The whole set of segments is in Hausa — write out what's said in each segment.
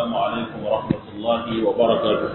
السلام عليكم ورحمة الله وبركاته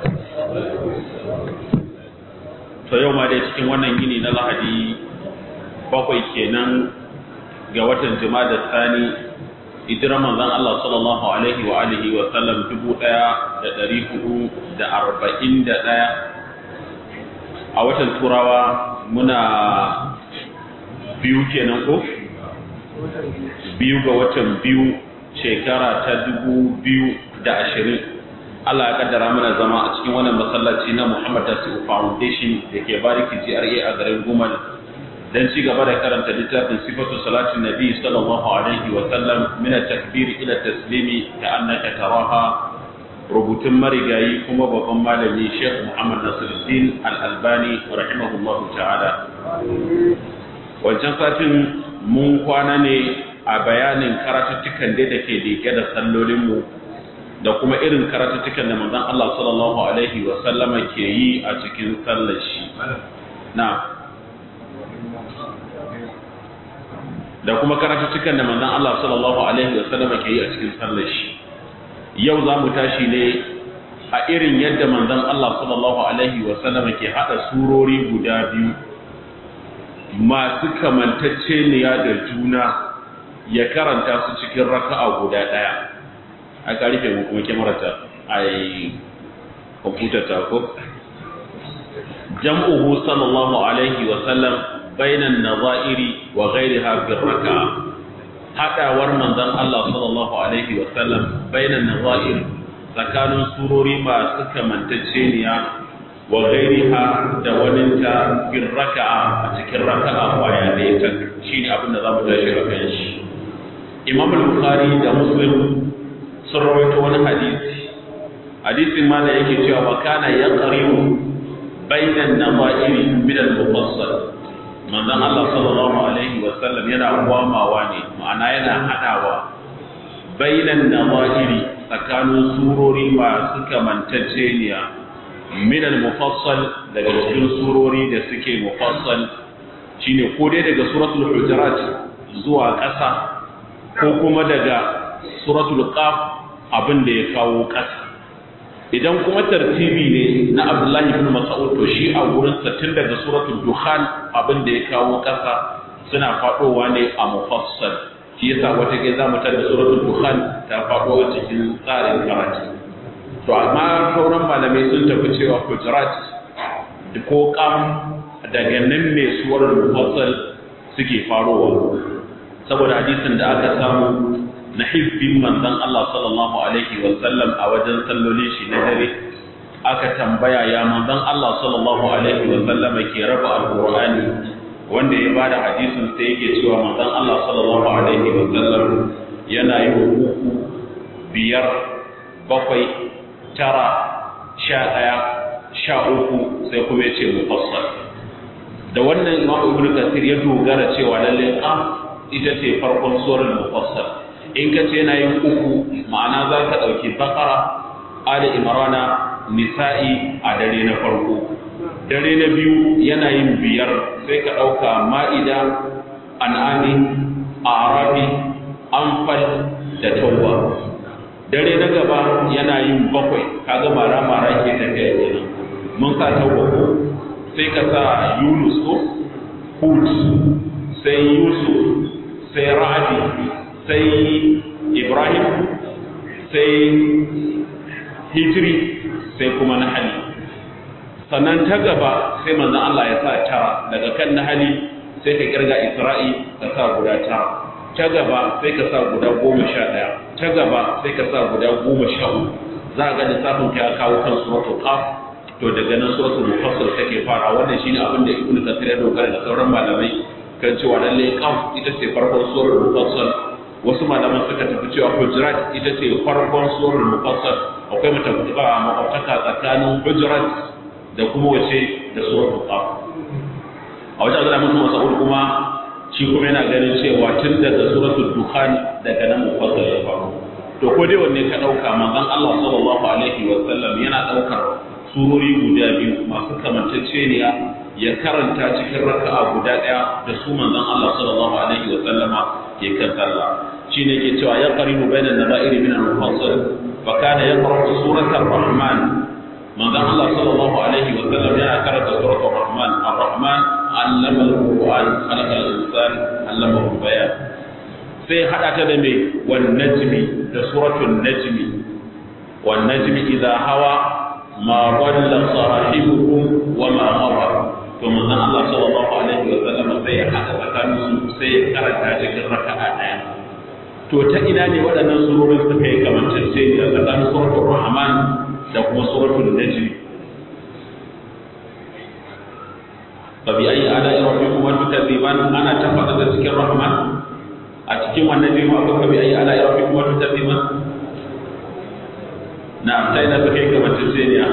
to yau ma dai cikin wannan gini na lahadi bakwai kenan ga watan da sani hijirar manzon Allah sallallahu alaihi wa alihi wa sallam dubu ɗaya da ɗari hudu da arba'in da ɗaya a watan turawa muna biyu kenan ko biyu ga watan biyu shekara ta dubu biyu da ashirin Allah ya kaddara mana zama a cikin wannan masallaci na Muhammad Tasiu Foundation da ke bariki GRA a garin Gumal dan ci gaba da karanta littafin sifatu salatin nabi sallallahu alaihi wa sallam min at-takbir ila taslimi ka annaka taraha rubutun marigayi kuma babban malami Sheikh Muhammad Nasiruddin Al-Albani rahimahullahu ta'ala wancan satin mun kwana ne a bayanin karatuttukan da ke dike da sallolinmu da kuma irin karatuttukan da manzon Allah sallallahu alaihi wa sallama ke yi a cikin sallar shi na da kuma karatuttukan da manzon Allah sallallahu alaihi wa sallama ke yi a cikin sallar shi yau za mu tashi ne a irin yadda manzon Allah sallallahu alaihi wa sallama ke hada surori guda biyu masu kamantacceniya da juna ya karanta su cikin raka'a guda ɗaya aka rufe mu kuma kyamarata a yi kwamfutar ta ko jam'uhu sallallahu alaihi wa sallam bainan nazairi wa ghairiha fi raka'a hadawar manzon Allah sallallahu alaihi wa sallam bainan nazair tsakanin surori masu kamantacceniya wa ghairiha da waninta fi raka'a a cikin raka'a kwaya da ya shine abin da zamu tashi a kan shi Imam al-Bukhari da Muslim sun rawaito wani hadisi hadisin ma da yake cewa wa kana yaqribu bainan nawairi min al-mufassal manzon Allah sallallahu alaihi wa sallam yana gwamawa ne ma'ana yana hadawa bainan nawairi tsakanin surori masu kamantacceniya min al-mufassal daga cikin surori da suke mufassal shine ko dai daga suratul hujurat zuwa ƙasa ko kuma daga suratul qaf abin da ya kawo ƙasa idan kuma tartibi ne na abdullahi ibn mas'ud to shi a wurin sa tun daga suratul dukhan abin da ya kawo ƙasa suna fadowa ne a mufassal shi yasa wata ke zamu tar da suratul dukhan ta fado a cikin tsarin karatu to amma sauran malamai sun tafi cewa hujurat da ko qam daga nan ne suwar mufassal suke farowa saboda hadisin da aka samu na hibbin manzon Allah sallallahu alaihi wa sallam a wajen sallolin shi na dare aka tambaya ya manzon Allah sallallahu alaihi wa sallam ke raba alqur'ani wanda ya bada hadisin sai yake cewa manzon Allah sallallahu alaihi wa sallam yana yi uku biyar bakwai tara sha ɗaya sha uku sai kuma ya ce mufassal da wannan imam ibnu kasir ya dogara cewa lalle qaf ita ce farkon surar mufassal in ka ce yana yin uku ma'ana za ka ɗauki bakara ali imrana nisa'i a dare na farko dare na biyu yana yin biyar sai ka ɗauka ma'ida an'ami arabi anfal da tauba dare na gaba yana yin bakwai kaga mara mara ke tafiya kenan mun sa tauba ko sai ka sa yunus ko hud sai yusuf sai ra'adi sai ibrahim sai hijiri sai kuma nahali sannan ta gaba sai manzon Allah ya sa tara daga kan nahali sai ka kirga isra'i ka sa guda tara ta gaba sai ka sa guda goma sha ɗaya ta gaba sai ka sa guda goma sha uku za a ga lissafin ka ya kawo kan suratul qaf to daga nan suratul mufassal take fara wannan shine abin da ibnu kathir ya dogara da sauran malamai kan cewa lalle qaf ita ce farkon surar mufassal wasu malaman suka tafi cewa hujurat ita ce farkon surar mufassal akwai mutabuka makwabtaka tsakanin hujurat da kuma wace da suratul qaf a wajen Abdullahi mutum Mas'ud kuma shi kuma yana ganin cewa tun daga suratul dukhan daga nan mufassal ya faru to ko dai wanne ka dauka manzon Allah sallallahu alaihi wa sallam yana daukar surori guda biyu masu kamanceceniya ya karanta cikin raka'a guda daya da su manzon Allah sallallahu alaihi wa sallama ke kan sallah shine ke cewa ya qaribu bainan nazairi min al-mufassal fa kana yaqra'u suratal rahman manzon Allah sallallahu alaihi wa sallam yana karanta suratul rahman ar-rahman allama al-qur'an khalaqa al-insan allama al-bayan sai hada ta da me wan najmi da suratul najmi wan najmi idha hawa ma dalla sahibukum wa ma hawa to manzon Allah sallallahu alaihi wa sallam sai ya hada tsakanin su sai ya karanta cikin raka'a daya to ta ina ne waɗannan surorin suka yi kamantacce da tsakanin suratul rahman da kuma suratul najm fa bi ayi ala rabbikum wa tukadziban ana tafada da cikin rahman a cikin wannan jima akwai fa bi ayi ala rabbikum wa tukadziban na sai da suka yi kamantacce ne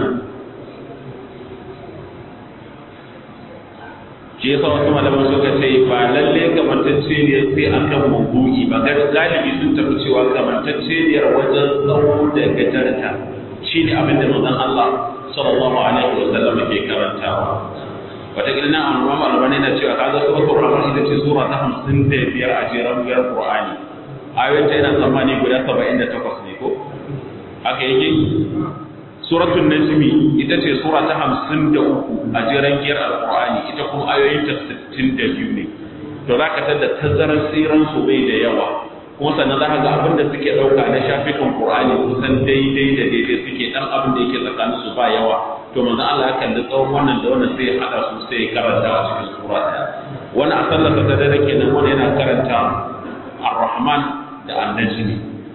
shi yasa wasu malaman suka ce ba lalle kamantacce ne sai akan mawdu'i ba galibi sun tafi cewa kamantacce ne wajen tsawo da gajarta shine abin da manzon Allah sallallahu alaihi wa sallam ke karantawa wata gina an ruwa malama na cewa kaga suratul rahman ita ce sura ta 55 a jeran biyar qur'ani ayoyin ta yana tsammani guda 78 ne ko haka yake suratul najmi ita ce sura ta hamsin da uku a jiran giyar alqur'ani ita kuma ayoyin ta sittin da biyu ne to za ka tada tazarar tsiran su bai da yawa kuma sannan za ka ga abin da suke ɗauka na shafikan qur'ani kusan daidai da daidai suke dan abin da yake tsakanin su ba yawa to manzo Allah ya kalli tsawon wannan da wannan sai ya hada su sai ya karanta a cikin sura ɗaya wani a sallarsa ta dare kenan wani yana karanta ar-rahman da an-najmi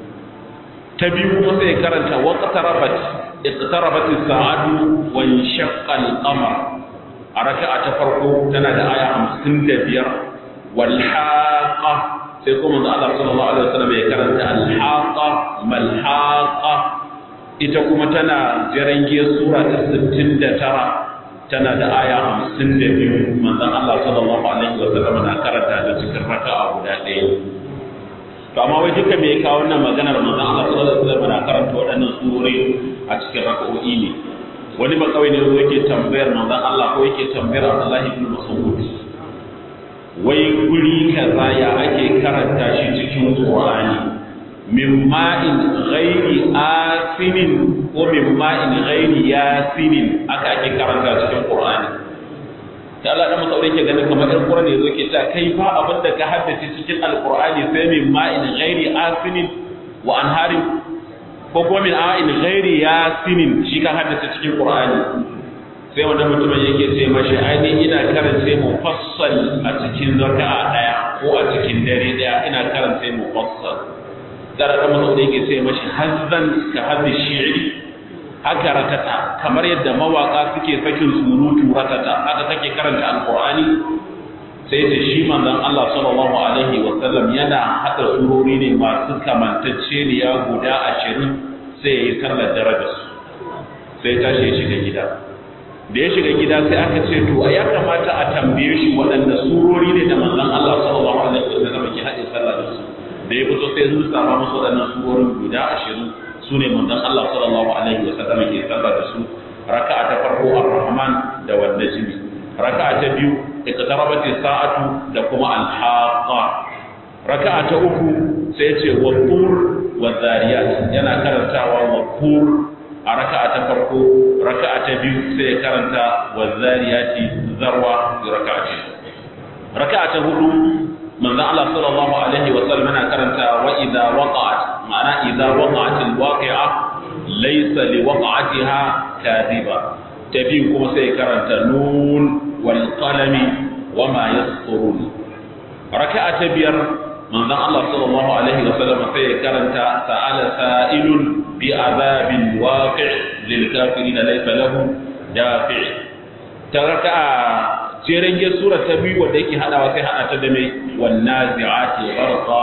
ta biyu kuma sai ya karanta waqtarabat اقتربت الساعة وانشق القمر أركعة تفرقو تنا دا آية خمسين دبير والحاقة سيكون من الله صلى الله عليه وسلم يكرن الحاقة ما الحاقة إتكم تنا جرنجي سورة الستين ترى تنا دا آية خمسين دبير من الله صلى الله عليه وسلم نكرن هذا ذكر ركعة ولا to amma wai duka me ya kawo wannan maganar manzon Allah sallallahu alaihi wasallam na karanta waɗannan surori a cikin raka'o'i ne wani ba kawai ne zo yake tambayar manzon Allah ko yake tambayar Abdullahi ibn Mas'ud wai guri kaza ya ake karanta shi cikin Qur'ani min ma'in ghairi asinin ko min ma'in ghairi yasinin aka ake karanta cikin Qur'ani da Allah da masaure ke ganin kamar ɗan Qur'ani yazo ke cewa kai fa abin da ka haddace cikin Al-Qur'ani sai min ma'in ghairi asinin wa anharin ko kuma min a'in ghairi yasinin shi ka haddace cikin Qur'ani sai wannan mutumin yake ce mashi ai ina karance mufassal a cikin raka'a daya ko a cikin dare daya ina karance mufassal da da masaure yake ce mashi hazzan ka haddi shi'ri haka ratata kamar yadda mawaka suke sakin surutu ratata haka kake karanta alqur'ani sai da shi manzon Allah sallallahu alaihi wa sallam yana hada surori ne masu kamantacce ne ya guda 20 sai yayi sallar daraja su sai tashi ya shiga gida da ya shiga gida sai aka ce to ya kamata a tambaye shi waɗanda surori ne da manzon Allah sallallahu alaihi wa sallam ke hade sallar da su da ya fito sai sun sama musu waɗannan surorin guda 20 su ne manzon Allah sallallahu alaihi wa sallam ke sallah da su raka'a ta farko ar-rahman da wan najmi raka'a ta biyu iqtarabat sa'atu da kuma al-haqa raka'a ta uku sai ce wa tur wa zariyat yana karantawa wa tur a raka'a ta farko raka'a ta biyu sai ya karanta wa zariyati zarwa da raka'a ce raka'a ta hudu manzo Allah sallallahu alaihi wa sallam yana karanta wa idza waqa'at ma'ana idza waqa'at alwaqi'a laysa liwaqa'atiha kadhiba tabi kuma sai karanta nun wal qalami wama yasturun raka'a ta biyar manzo Allah sallallahu alaihi wa sallam sai karanta sa'ala sa'ilun bi azabin waqi' lil kafirin laysa lahu dafi' ta raka'a jeren ge sura ta biyu wanda yake hadawa sai hada ta da mai wannazi'ati gharqa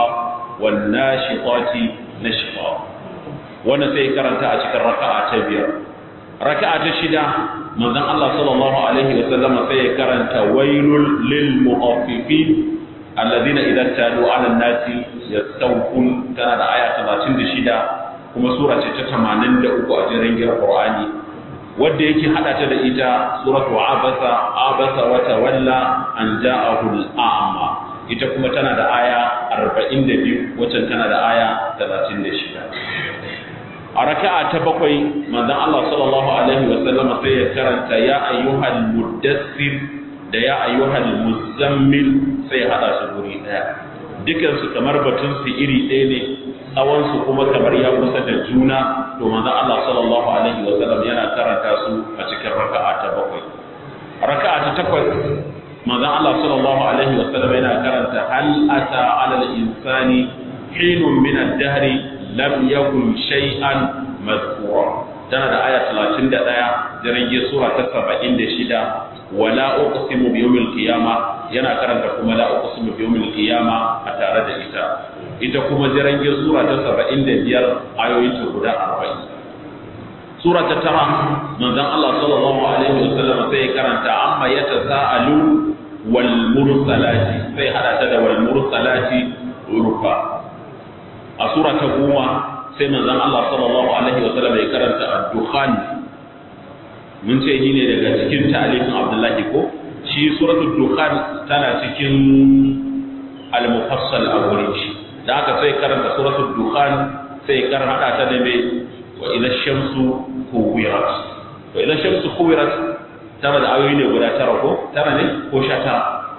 wannashitati nashqa wannan sai karanta a cikin raka'a ta biyar raka'a ta shida manzon Allah sallallahu alaihi wa sallama sai ya karanta wailul lil mu'affifin alladhina idza talu 'ala an-nasi yastawfun tana da aya 36 kuma sura ce ta 83 a jeren ge Qur'ani wadda yake hada ta da ita suratu abasa abasa wa tawalla an ja'ahu al-a'ma ita kuma tana da aya 42 wacce tana da aya 36 a a raka'a ta bakwai manzon Allah sallallahu alaihi wa sallam sai ya karanta ya ayyuhal muddassir da ya ayyuhal muzammil sai ya hada su guri daya dukan su kamar batun su iri ɗaya ne tsawon su kuma kamar ya kusa da juna to manzon Allah sallallahu alaihi wa sallam yana karanta su a cikin raka'a ta bakwai raka'a ta takwas manzon Allah sallallahu alaihi wa sallam yana karanta hal ata alal insani hinun min ad-dahr lam yakun shay'an madhkura tana da aya 31 jirage sura ta 76 wala uqsimu bi yawmil qiyama yana karanta kuma la uqsimu bi yawmil qiyama a tare da ita ita kuma jirage sura ta 75 ayoyin ta guda 40 sura ta tara manzon Allah sallallahu alaihi wasallam sai karanta amma yatasaalu wal mursalati sai hada ta da wal mursalati urfa a sura ta goma sai manzon Allah sallallahu alaihi wa sallam ya karanta ad-dukhan mun ce ni ne daga cikin ta'alifin Abdullahi ko shi suratul dukhan tana cikin al-mufassal a wurin shi da aka sai karanta suratul dukhan sai karanta ta da mai wa idha shamsu kuwirat wa idha shamsu kuwirat tana da ayoyi ne guda tara ko tara ne ko sha tara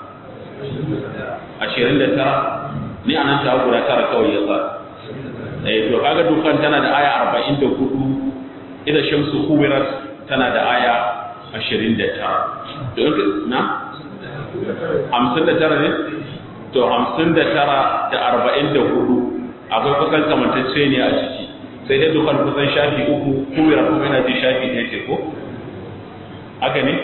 ashirin da tara ni anan ta guda tara kawai ya sa eh to kaga dukan tana da aya 44 ida shamsu kuwirat tana da aya 29 to na 59 ne to 59 da 44 akwai kusan kamantacce ne a ciki sai dai dukan kusan shafi uku kuwirat kuma yana ji shafi ɗaya ce ko haka ne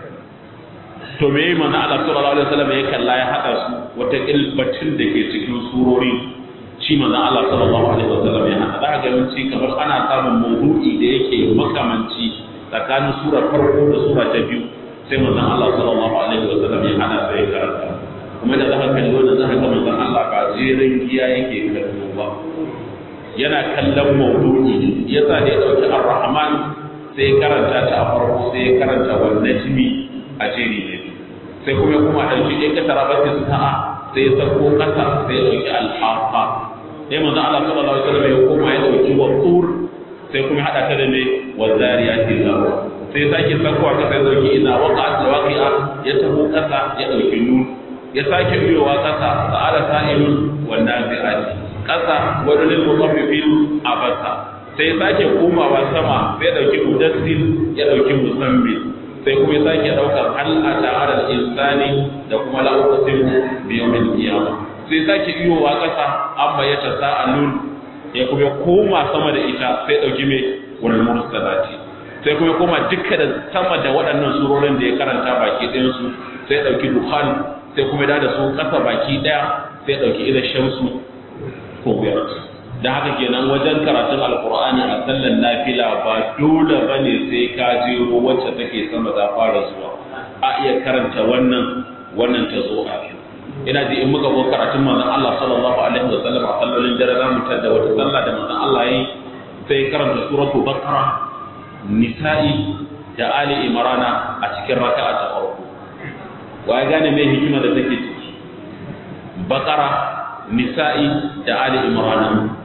to me yi mana Allah sallallahu alaihi wasallam ya kalla ya hada su wata ilbatin da ke cikin surori shi manzon Allah sallallahu alaihi wasallam ya hada daga yawanci kamar ana samun mawdu'i da yake makamanci tsakanin sura farko da sura ta biyu sai manzon Allah sallallahu alaihi wasallam ya hada sai karanta kuma da zaka kalli wannan zaka ga manzon Allah ba jerin giya yake kallo ba yana kallon mawdu'i yasa da ya dauki ar-rahman sai karanta ta a farko sai karanta wal najmi a jeri ne sai kuma kuma dauki ɗaya kasara ba sai sa'a sai sako kasa sai dauki al-haqa sai manzo Allah sallallahu alaihi wasallam ya koma ya dauki wa tur sai kuma hada ta da me wa zariyati zaru sai sake sakowa ka sai dauki ina waqa'at waqi'a ya taho kasa ya dauki nun ya sake biyowa kasa sa'ala sa'ilun wan nazi'ati kasa wadul mutaffifin abasa sai sake komawa sama sai dauki mudassir ya dauki musammin sai kuma ya sake daukar hal ata ala insani da kuma la uqsim bi yawmil qiyamah sai sake iyowa kasa amma ya tasaalun ya kuma koma sama da ita sai dauki me wal mursalati sai kuma koma dukkan da sama da waɗannan surorin da ya karanta baki ɗayan su sai dauki dukhan sai kuma da su kasa baki ɗaya sai dauki ila shamsu ko biyar da haka kenan wajen karatun alkur'ani a sallan nafila ba dole bane sai ka jero wacce take sama ta fara zuwa a iya karanta wannan wannan ta zo a ina ji in muka zo karatun manzon Allah sallallahu alaihi wa sallam a sallolin dare za mu tada wata sallah da manzon Allah yi sai karanta suratu baqara nisa'i da ali imrana a cikin raka'a ta farko wa ya gane me hikima da take ciki baqara nisa'i da ali imrana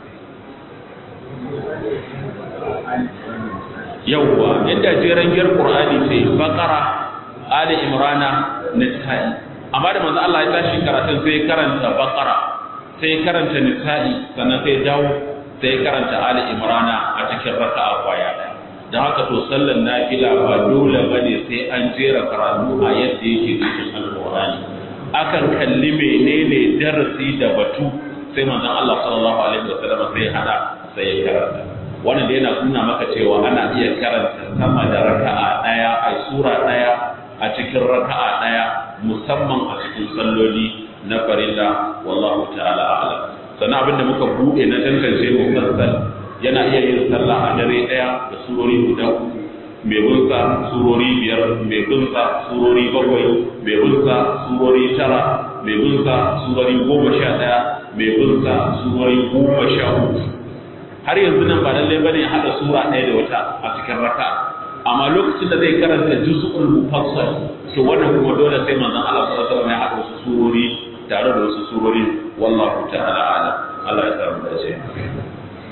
yawwa yadda jeren giyar qur'ani sai baqara ali imrana nisa'i amma da manzo Allah ya tashi karatun sai karanta baqara sai karanta nisa'i sannan sai dawo sai karanta ali imrana a cikin raka'a kwaya dan haka to sallan nafila ba dole bane sai an jera karatu a yadda yake cikin alqur'ani akan kalli menene darasi da batu sai manzon Allah sallallahu alaihi wasallam sai hada sai ya karanta wannan da yana nuna maka cewa ana iya karanta sama da raka'a daya a sura daya a cikin raka'a daya musamman a cikin salloli na farilla wallahu ta'ala a'lam sannan abin da muka bude na tantance mufassal yana iya yin sallah a dare daya da surori guda uku mai bunsa surori biyar mai bunsa surori bakwai mai bunsa surori tara mai bunsa surori goma sha ɗaya mai bunsa surori goma sha uku har yanzu nan ba lallai bane ya haɗa sura ɗaya da wata a cikin raka amma lokacin da zai karanta juz'ul mufassal to wannan kuma dole sai manzon Allah sallallahu alaihi wasallam ya haɗa wasu surori tare da wasu surori wallahu ta'ala a'lam Allah ya samu dace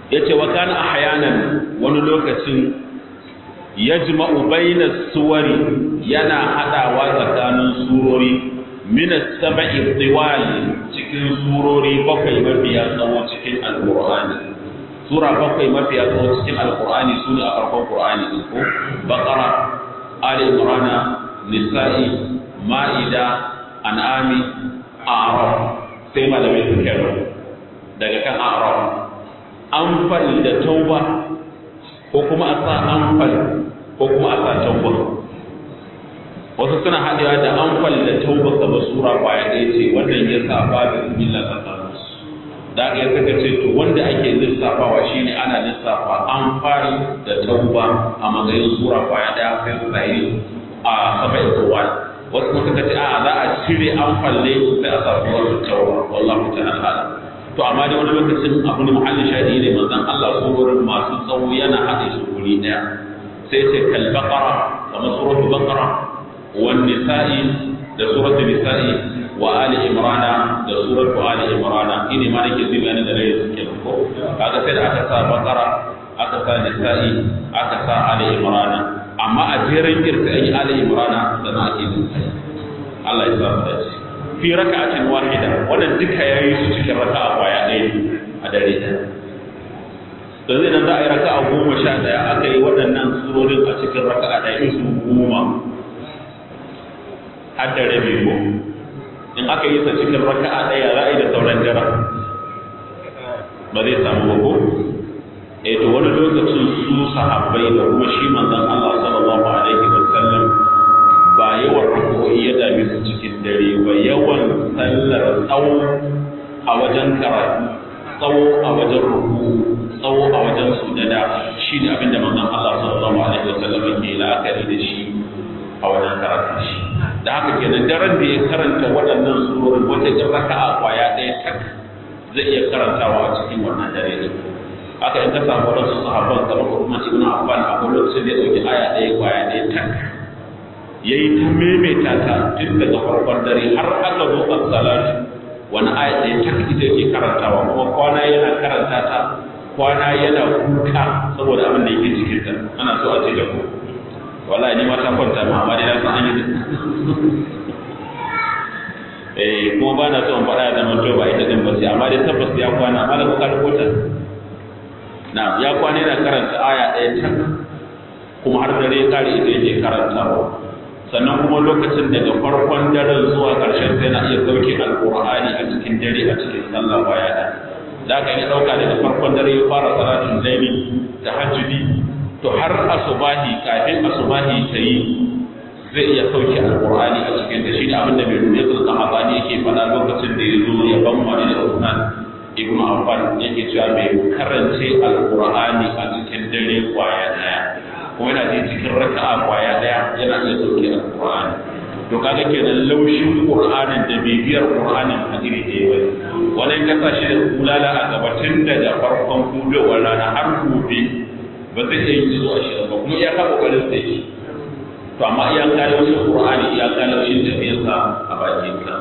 yace wa kana ahyanan wani lokacin yajma'u baina suwari yana hadawa tsakanin surori min as-sab'i tiwal cikin surori bakwai mafiya tsawo cikin alqur'ani sura bakwai mafiya tsawo cikin alqur'ani sune a farkon qur'ani din ko baqara ali imran nisa'i ma'ida an'ami a'raf sai malamai suka yi daga kan a'raf anfal da tauba ko kuma a sa anfal ko kuma a sa tauba wasu suna haɗewa da anfal da tauba kamar sura kwaya ɗaya ce wannan ya sa ba da bismillah tsakanin su da aka yi suka ce to wanda ake lissafawa shine ana lissafa anfal da tauba a matsayin sura kwaya ɗaya sai su sai a saba'in kowal wasu kuma suka ce a za a cire anfal ne sai a sa sura tauba wallahu ta'ala to amma dai wani lokacin abu ne muhallin shadi ne manzon Allah surorin masu tsawo yana haɗe su guri ɗaya sai ce kal baqara kamar suratul baqara wan nisa'i da suratul nisa'i wa ali imrana da suratul ali imrana ini ma nake zai bayanin da rai suke ko kaga sai da aka sa baqara aka sa nisa'i aka sa ali imrana amma a jerin girka an yi ali imrana sannan ake nisa'i Allah ya sa mu dace fi raka'atin wahida wannan duka yayi su cikin raka'a kwaya ɗaya a dare ɗaya da zai nan za a yi raka'a goma sha ɗaya aka yi waɗannan surorin a cikin raka'a ɗaya su goma har da rabi ko in aka yi sa cikin raka'a ɗaya za a yi da sauran dara ba zai samu ba ko eh to wani lokacin su sahabbai da kuma shi manzon Allah sallallahu alaihi wa sallam ba yawan ruku'i ya dame su cikin dare ba yawan sallar tsawo a wajen karatu tsawo a wajen ruku tsawo a wajen sujada shi ne abinda manzon Allah sallallahu alaihi wasallam ke la'akari da shi a wajen karatu shi da haka kenan daren da ya karanta waɗannan surorin wata jin raka'a kwaya ɗaya tak zai iya karantawa a cikin wannan dare din haka in ka samu waɗansu sahabban kamar Uthman ibn Affan akwai lokacin da ya ɗauki aya ɗaya kwaya ɗaya tak ya yi ta maimaita ta tun daga farkon dare har aka zo a salatu wani aya ɗaya ta ita ke karantawa kuma kwana yana karanta ta kwana yana kuka saboda abin da yake cikin ta ana so a ce da ku wallahi ni ma ta kwanta ma amma dai na san an yi eh kuma ba na so in faɗa da manto ba ita din ba sai amma dai tabbas ya kwana amma da kuka rubuta na ya kwana yana karanta aya ɗaya tak kuma har dare ya kare ita yake karantawa sannan kuma lokacin daga farkon daren zuwa ƙarshen sai na iya sauke alƙur'ani a cikin dare a cikin sallah baya da da ka yi ɗauka daga farkon dare ya fara salatin laili da hajjudi to har asubahi kafin asubahi ta yi zai iya sauke alƙur'ani a cikin da shi da abin da mai rubuce sulka hazani yake faɗa lokacin da ya zo ya ban wani da Usman ibn Affan yake cewa mai karance alƙur'ani a cikin dare kwaya ɗaya kuma yana ji cikin raka'a kwaya daya yana iya sauke alqur'ani to kaga kenan laushin qur'anin da bibiyar qur'anin a iri ɗaya bane wani ka sa shi da kulala a gaba tun daga farkon hudowar rana har gobe ba zai iya yin zuwa shi ba kuma iya ka kokarin sai shi to amma iya ka laushin qur'ani iya ka laushin tafiyarsa a bakin ka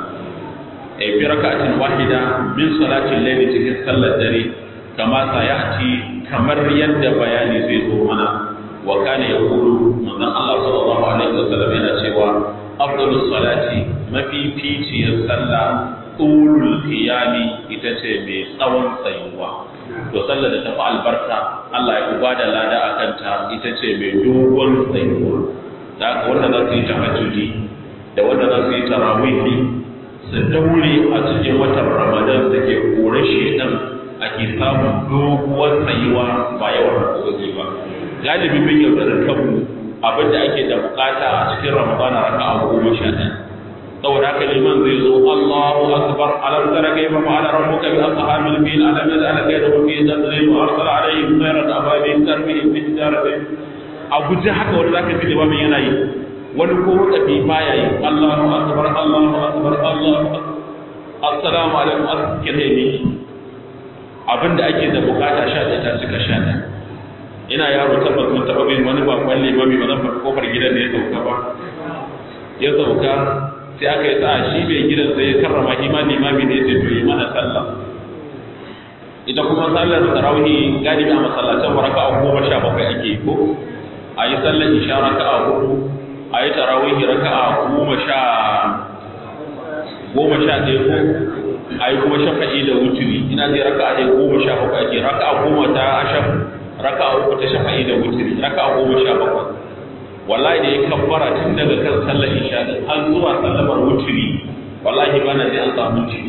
e bi raka'atin wahida min salatin layli cikin sallar dare kama sayati kamar yadda bayani zai zo mana wa kana yaqulu manzon Allah sallallahu alaihi wasallam yana cewa afdalus salati mafi ficiyar sallah tulul qiyami ita ce mai tsawon tsayuwa to sallar da tafi albarka Allah ya uba da lada a kanta ita ce mai dogon tsayuwa da haka wanda za su yi tahajjudi da wanda za su yi tarawihi su daure a cikin watan ramadan da ke kore shedan ake samun doguwar tsayuwa ba yawan rukuki ba galibi mun yaudarar kanmu abin da ake da bukata a cikin ramadana raka a goma sha ɗaya saboda haka liman zai zo Allahu akbar alam tara kayfa fa'ala rabbuka bi ashabil fil alam yaj'al kaydahum fi tadlil wa arsala alayhim khayran ababil tarmihim bi hijaratin a guje haka wanda zaka ji limamin yana yi wani ko wakafi baya yi Allahu akbar Allahu akbar Allahu akbar assalamu alaikum askin ne abinda ake da bukata sha ɗaya ta cika sha ɗaya ina yaro tabbas mun taɓa bin wani bakon limami ba zan faɗi kofar gidan da ya sauka ba ya sauka sai aka yi sa'a shi mai gidan sai ya karrama shi ma limami ne sai to yi mana sallah ita kuma sallar tarawih galibi a masallacin raka'a goma sha bakwai ake yi ko a yi sallar isha raka'a hudu a yi tarawih raka'a goma sha goma sha ɗaya ko a yi kuma shafa'i da wuturi ina zai raka'a ɗaya goma sha bakwai ake raka'a goma ta ashaf raka'a uku ta shafa'i da wuturi raka'a goma sha bakwai wallahi da ya kabbara tun daga kan sallar isha har zuwa sallamar wuturi wallahi ba na zai an samu ciki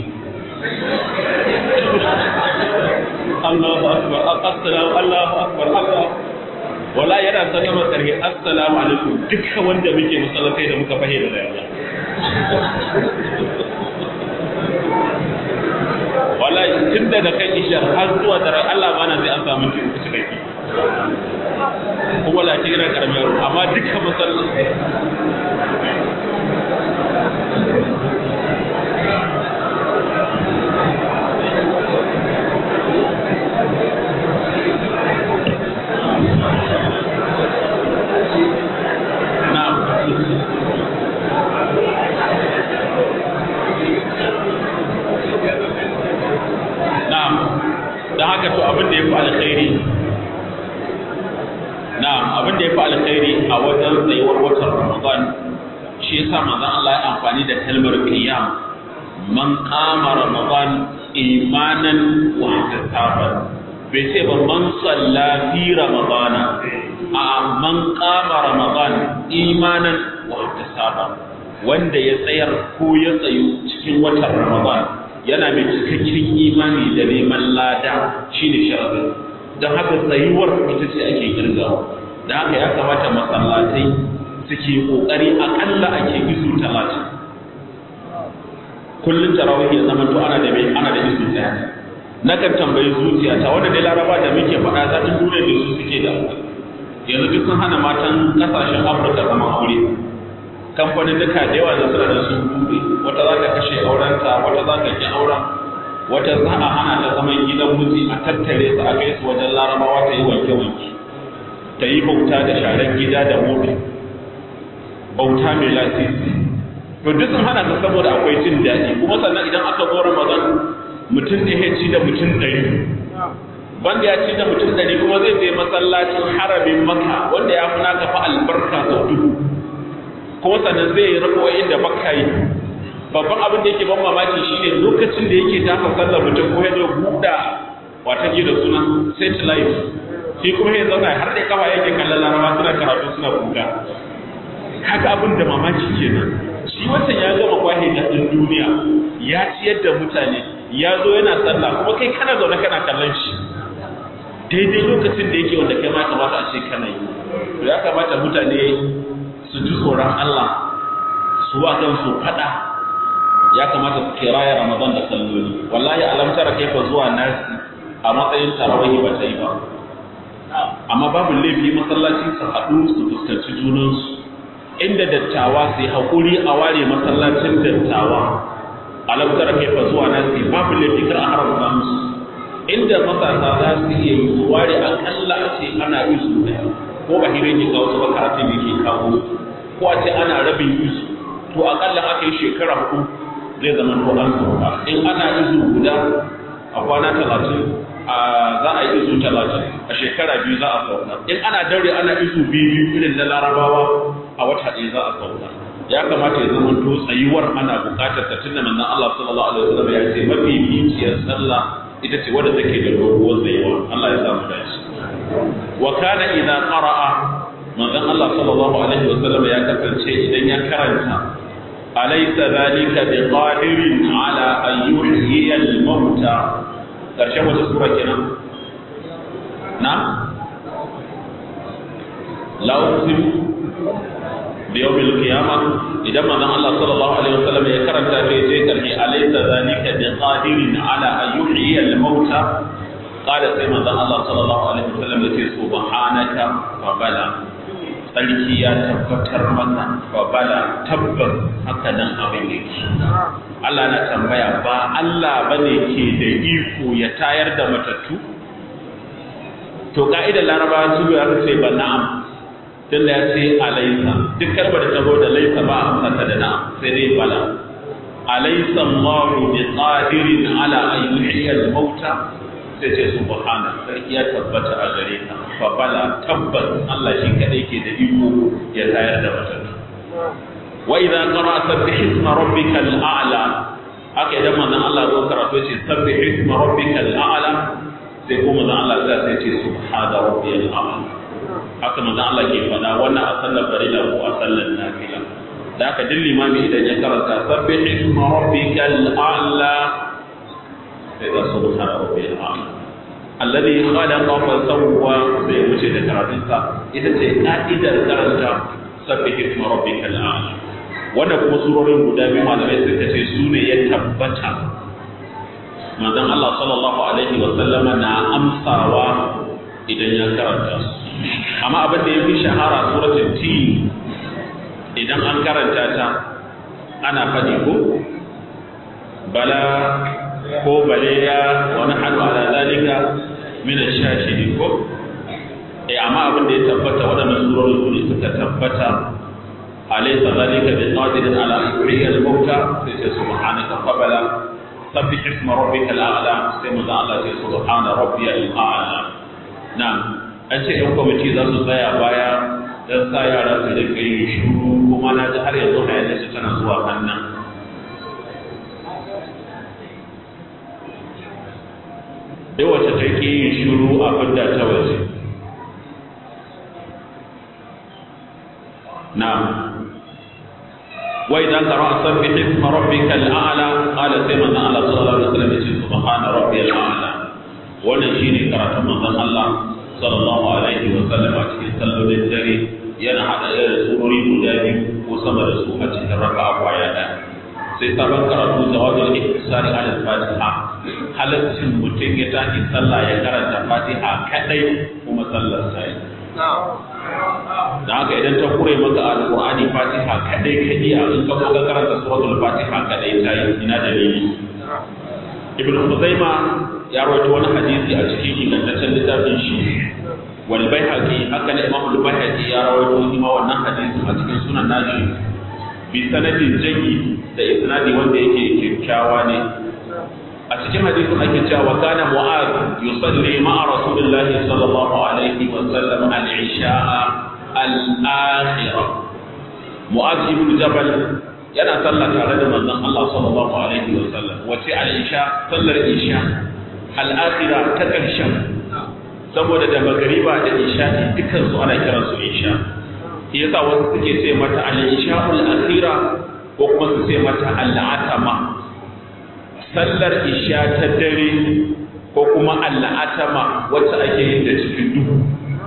Allahu akbar assalamu Allahu akbar Allah wala yana sallama karhe assalamu alaikum dukkan wanda muke masallatai da muka fahimta da yawa wala tun daga kan ishar har zuwa dare Allah bana zai an samu ciki cikakke kuma la ce yana karamar amma dukkan masallatai don haka to abin da ya fi alkhairi na'am abin da ya fi alkhairi a wajen tsayuwar watan ramadan shi yasa manzon Allah ya amfani da kalmar qiyam man qama ramadan imanan wa ihtisaban bai ce ba man salla fi ramadana a man qama ramadan imanan wa ihtisaban wanda ya tsayar ko ya tsayu cikin watan ramadan yana mai cikakken imani da neman lada shine sharadin don haka tsayuwar ita ce ake kirgawa da haka ya kamata masallatai suke kokari akalla ake isu talatin kullum tarawih ya zama to ana da mai ana da isu daya nakan tambayi zuciya ta wanda dai laraba da muke faɗa za ta dole da su suke da yanzu duk sun hana matan kasashen afirka zaman aure kamfanin duka da yawa da suna da sun buɗe wata za ta kashe aurenta wata za ta ki auren wata za a hana ta zaman gidan miji a tattare su a kai su wajen larabawa ta yi wanke-wanke ta yi bauta da sharar gida da mota bauta mai lasisi to duk sun hana ta saboda akwai jin daɗi kuma sannan idan aka zo ramadan mutum ne ya ci da mutum ɗari banda ya ci da mutum ɗari kuma zai je masallacin haramin maka wanda ya fi naka fa albarka sau dubu kuma sannan zai yi rabuwa inda baka yi babban abin da yake ban mamaki shine lokacin da yake tafa sallar mutum ko ya zo buɗa wata ke da suna satellite shi kuma ya zauna har da kafa yake kallon laraba suna karatu suna buɗa haka abin da mamaki kenan shi wancan ya gama kwahe da ɗin duniya ya ciyar da mutane ya zo yana sallah kuma kai kana zaune kana kallon shi daidai lokacin da yake wanda kai ma kamata a ce kana yi to ya kamata mutane su ji tsoron Allah su wa kansu fada ya kamata su kiraya Ramadan da salloli wallahi alam tara kaifa zuwa nasi a matsayin tarawih ba ta yi ba amma babu laifi masallaci su haɗu su fuskanci junansu inda dattawa su yi haƙuri a ware masallacin dattawa alam tara kaifa zuwa nasi babu laifi kar a haramta musu inda matasa za su iya yi su ware akalla a ce ana isu ɗaya ko ba hirin yi kawo su ba karatun yake kawo ko a ce ana rabin isu to akalla aka yi shekara hudu zai zama to an sauka in ana izu guda a kwana talatin a za a yi izu talatin a shekara biyu za a sauka in ana daure ana izu biyu biyu irin na larabawa a wata ɗaya za a sauka ya kamata ya zama to tsayuwar ana buƙatar ta tunda manzon Allah sallallahu alaihi wasallam ya ce mafi biciyar sallah ita ce wadda take da doguwar tsayuwa Allah ya sa mu dace wa kana idza qara'a manzon Allah sallallahu alaihi wasallam ya kasance idan ya karanta alaysa zalika biqadirin ala an yuhyiya al-mauta karshen wata sura kenan na la uqsim bi yawm al-qiyamah idan manzon Allah sallallahu alaihi wasallam ya karanta sai sai karshe alaysa zalika biqadirin ala an yuhyiya al-mauta qala sai manzon Allah sallallahu alaihi wasallam ya ce subhanaka fa bala sarki ya tabbatar maka fa bala tabbas haka nan abin yake Allah na tambaya ba Allah bane ke da iko ya tayar da matattu to ka'idar laraba su ya ce ba na'am tunda ya ce alaisa duk karbar da tabo da laisa ba a amsata da na'am sai dai bala alaisa Allahu bi qadirin ala an yuhyiya al-mauta sai sai ce subhana sarki ya tabbata a gare ka fa bala tabbas Allah shi kadai ke da iko ya tayar da matattu wa idza qara sabbih isma rabbikal a'la haka idan manzon Allah zo karatu ce sabbih isma rabbikal a'la sai kuma manzon Allah sai ce subhana rabbiyal a'la haka manzo Allah ke faɗa wannan a sallar farilla ko a sallar nafila da haka duk limami idan ya karanta sabbih isma rabbikal a'la sai da subhana rabbiyal a'la alladhi khalaqa fa sawwa sai wuce da karatun sa ita ce ka'idar karanta sabbih isma rabbikal a'la wannan kuma surorin guda biyu malamai suka ce su ne ya tabbata manzon Allah sallallahu alaihi wa sallama na amsawa idan ya karanta su amma abin da ya fi shahara suratul tin idan an karanta ta ana faɗi ko bala ko baleya wani hannu ala zalika min ash-shashidi ko eh amma abin da ya tabbata waɗannan surori su ne suka tabbata alaysa zalika bi qadirin ala yuhyi al-mauta sai sai subhanaka qabala sabbih isma rabbikal a'la sai mu Allah sai subhana rabbiyal a'la na'am an ce ‘yan kwamiti za su tsaya baya don sa yara su da kai shuru kuma na ji har yanzu hayanin su tana zuwa hannun dai wacce ta ke yin shuru a fidda ta waje na wai dan karo a sabbi hisma rabbika al'ala qala sai manzon Allah sallallahu alaihi wasallam ya ce subhana rabbiyal a'la wannan shine karatun manzon Allah sallallahu alaihi wa sallam a cikin sallolin dare yana hada irin surori guda biyu ko sama da su a cikin raka'a kwaya ɗaya sai sabon karatu jawabul ihtisari ala fatiha halaccin mutum ya tashi sallah ya karanta fatiha kadai kuma sallar sa yi da haka idan ta kure maka alqur'ani fatiha kadai ka iya in ka ka karanta suratul fatiha kadai ta yi ina dalili ibn Khuzaima ya rawaito wani hadisi a cikin ingantaccen littafin shi wal baihaqi haka ne imam al baihaqi ya rawaito shi ma wannan hadisi a cikin sunan nashi bi sanadin jayyid da isnadi wanda yake kyakkyawa ne a cikin hadisin ake cewa kana mu'az yusalli ma'a rasulillahi sallallahu alaihi wa sallam al-isha'a al-akhirah mu'az ibn jabal yana sallah tare da manzon Allah sallallahu alaihi wa sallam wace al-isha sallar isha al-akhirah ta karshen saboda da magariba da isha dukkan su ana kiran su isha shi yasa wasu suke ce mata al-isha al-akhira ko kuma su ce mata al-atama sallar isha ta dare ko kuma al-atama wacce ake yin da cikin duhu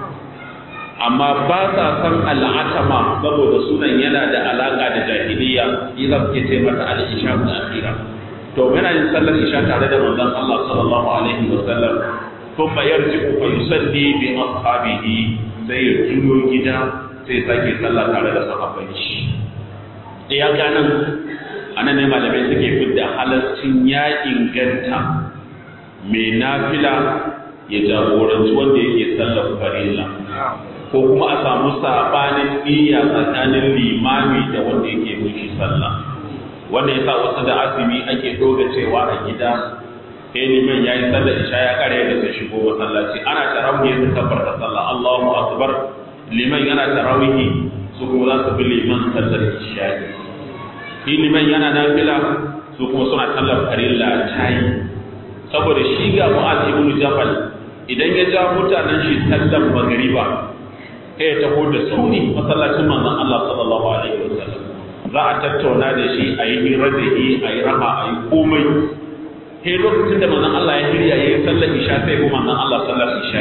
amma ba sa san al'atama saboda sunan yana da alaka da jahiliya yi za su ce mata al'isha da akhira to yana yin sallar isha tare da manzon Allah sallallahu alaihi wa sallam thumma yarji'u fa yusalli bi ashabihi sai ya juyo gida sai sake sallah tare da sahabban shi ya ganan anan ne malamai suke fidda halascin ya inganta mai nafila ya jagoranci wanda yake sallar farilla ko kuma a samu sabanin niyya tsakanin limami da wanda yake mulki sallah wanda yasa wasu da azumi ake doga cewa a gida sai liman yayi sallar isha ya kare da sai shigo masallaci ana tarawih su kabbar da sallah Allahu akbar liman yana tarawih su kuma za su bi liman sallar isha shi liman yana nafila su kuma suna sallar farilla tayi saboda shi ga Mu'adh ibn Jabal idan ya ja mutanen shi sallar magriba sai ya taho da sauri masallacin manzon Allah sallallahu alaihi wasallam za a tattauna da shi a yi hira da shi a yi raha a yi komai sai lokacin da manzon Allah ya hirya ya yi sallar isha sai ko manzon Allah sallar isha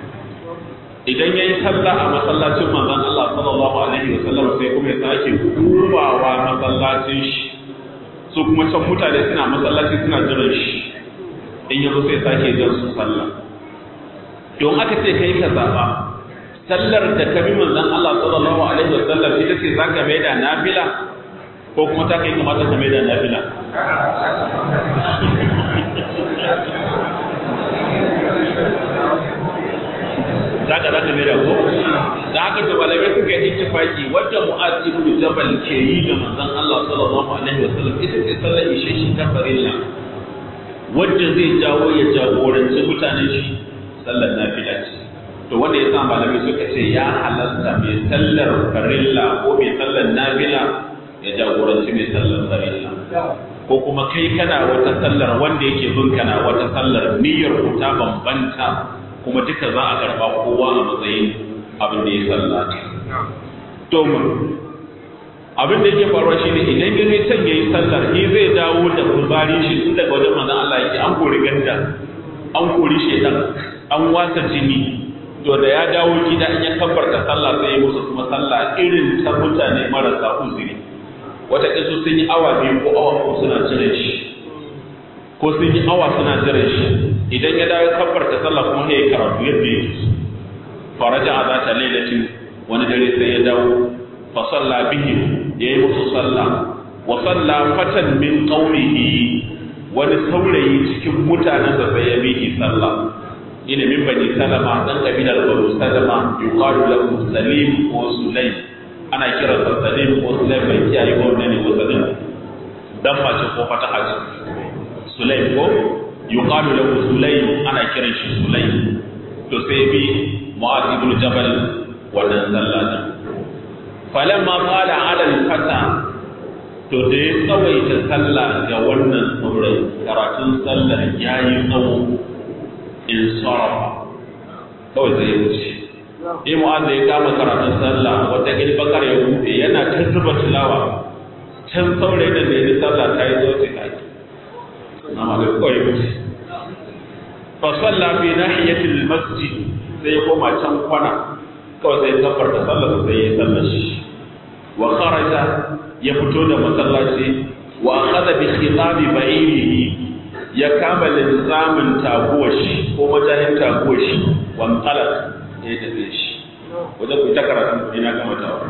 idan ya yi sallah a masallacin manzon Allah sallallahu alaihi wasallam sai kuma ya sake komawa masallacin shi su kuma can mutane suna masallaci suna jiran shi in yanzu sai sake jan su sallah don aka ce kai ka zaba sallar da ka bi manzon Allah sallallahu alaihi wasallam ita ce zaka mai da nafila ko kuma ta kai kamata ka mai da nafila zaka zaka mai da ko da haka to malamai suka yi ittifaki wanda Mu'az ibn Jabal ke yi ga manzon Allah sallallahu alaihi wasallam ita ce sallar ishe shi ta farilla wanda zai jawo ya jagoranci mutanen shi sallar nafila ce to wanda ya sa malamai suka ce ya halatta mai sallar farilla ko mai sallar nafila ya jagoranci mai sallar farilla ko kuma kai kana wata sallar wanda yake bin kana wata sallar niyyar ku ta bambanta kuma duka za a karba kowa a matsayin abin da ya sallata to abin da yake faruwa shine idan ya zai can yayi sallar ni zai dawo da kuzari shi tun daga wajen manzon Allah yake an kori ganda an kori shedan an wasa jini to da ya dawo gida in ya kabbarta sallah sai ya musu kuma sallah irin ta mutane marasa uzuri wata kisu sun yi awa biyu ko awa ko suna jira shi ko sun yi awa suna jira shi idan ya dawo kabbarta sallah kuma sai ya karatu yadda yake faraja a zata lailatin wani dare sai ya dawo fa salla bihim yayi musu sallah wa salla fatan min qaumihi wani saurayi cikin mutanen da sai ya bihi sallah ina min bani salama dan kabilar banu salama yuqalu lahu salim ko sulaim ana kira sa salim ko sulaim bai kiyaye ko ne ko salim dan mace ko fata haji sulaim ko yuqalu lahu sulaim ana kiran shi sulaim to sai bi mu'adh ibn jabal wannan sallah din falamma qala ala al-fata to da ya tsawaita sallah ga wannan saurayi karatun sallar yayi tsawo in sarafa kawai zai wuce in mu'azza ya kama karatun sallah wata gil bakar ya buɗe yana ta zuba tilawa can saurayi da ne sallah ta yi zo sai kai amma da kawai ya wuce fa salla fi nahiyatil masjid sai ya koma can kwana kawai sai ya da sallah sai ya sallar shi wa kharaja ya fito da masallaci wa akhadha bi khitabi ba'irihi ya kama linzamin taguwar shi ko majahin taguwar shi wan talak ya tafi shi wajen ku ta karatu ina gama tawa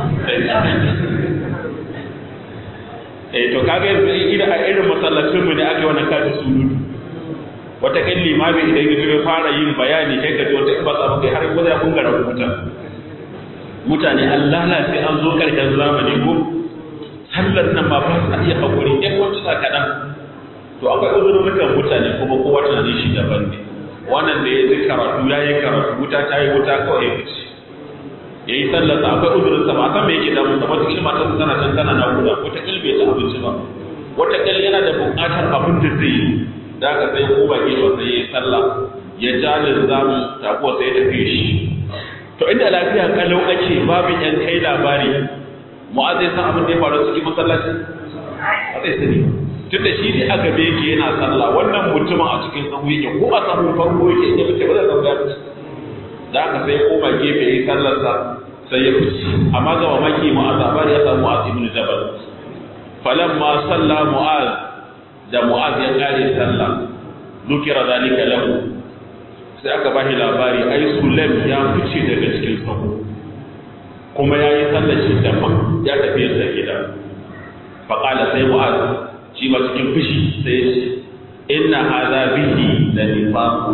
eh to kaga yanzu idan a irin masallacin mu ne aka yi wannan kaji sunutu wata kan limami idan ya ya fara yin bayani kai ka ji wata ba sa kai har ko ya kunga rubuta mutane Allah sai an zo karshen zamani ko sallar nan ma ba sa iya hakuri ɗan wata kaɗan to akwai uzurrukan mutane kuma kowa tunanin shi daban ne wannan da ya ji karatu ya yi karatu wuta ta yi wuta kawai ya fice ya yi sallar sa akwai uzurin sa ba san me yake damu sa wata kilma ta tana can tana nakuda wata kil bai ci abinci ba wata kil yana da buƙatar abin da zai yi da aka sai ko ba gefe sai ya yi sallah ya ja linzamin takuwa sai ya tafi shi to inda lafiya kalau ake babu yan kai labari mu'azzai san abin da ya faru cikin masallaci a zai sani tun da shi ne a gabe yake yana sallah wannan mutumin a cikin sahu yake ko a sahun farko yake ya fice ba zai zama ya fice da aka sai koma gefe ya yi sallarsa sai ya fice amma ga mamaki mu'az labari ya samu mu'az ibn jabal falamma salla mu'az da mu'az ya kare sallah dukira zalika lahu sai aka bashi labari ai sulaim ya fice daga cikin sahu kuma ya yi sallar shi daban ya tafi yadda gida faƙala sai mu'az shi ma cikin fushi sai ya ce inna hadha bihi la nifaqu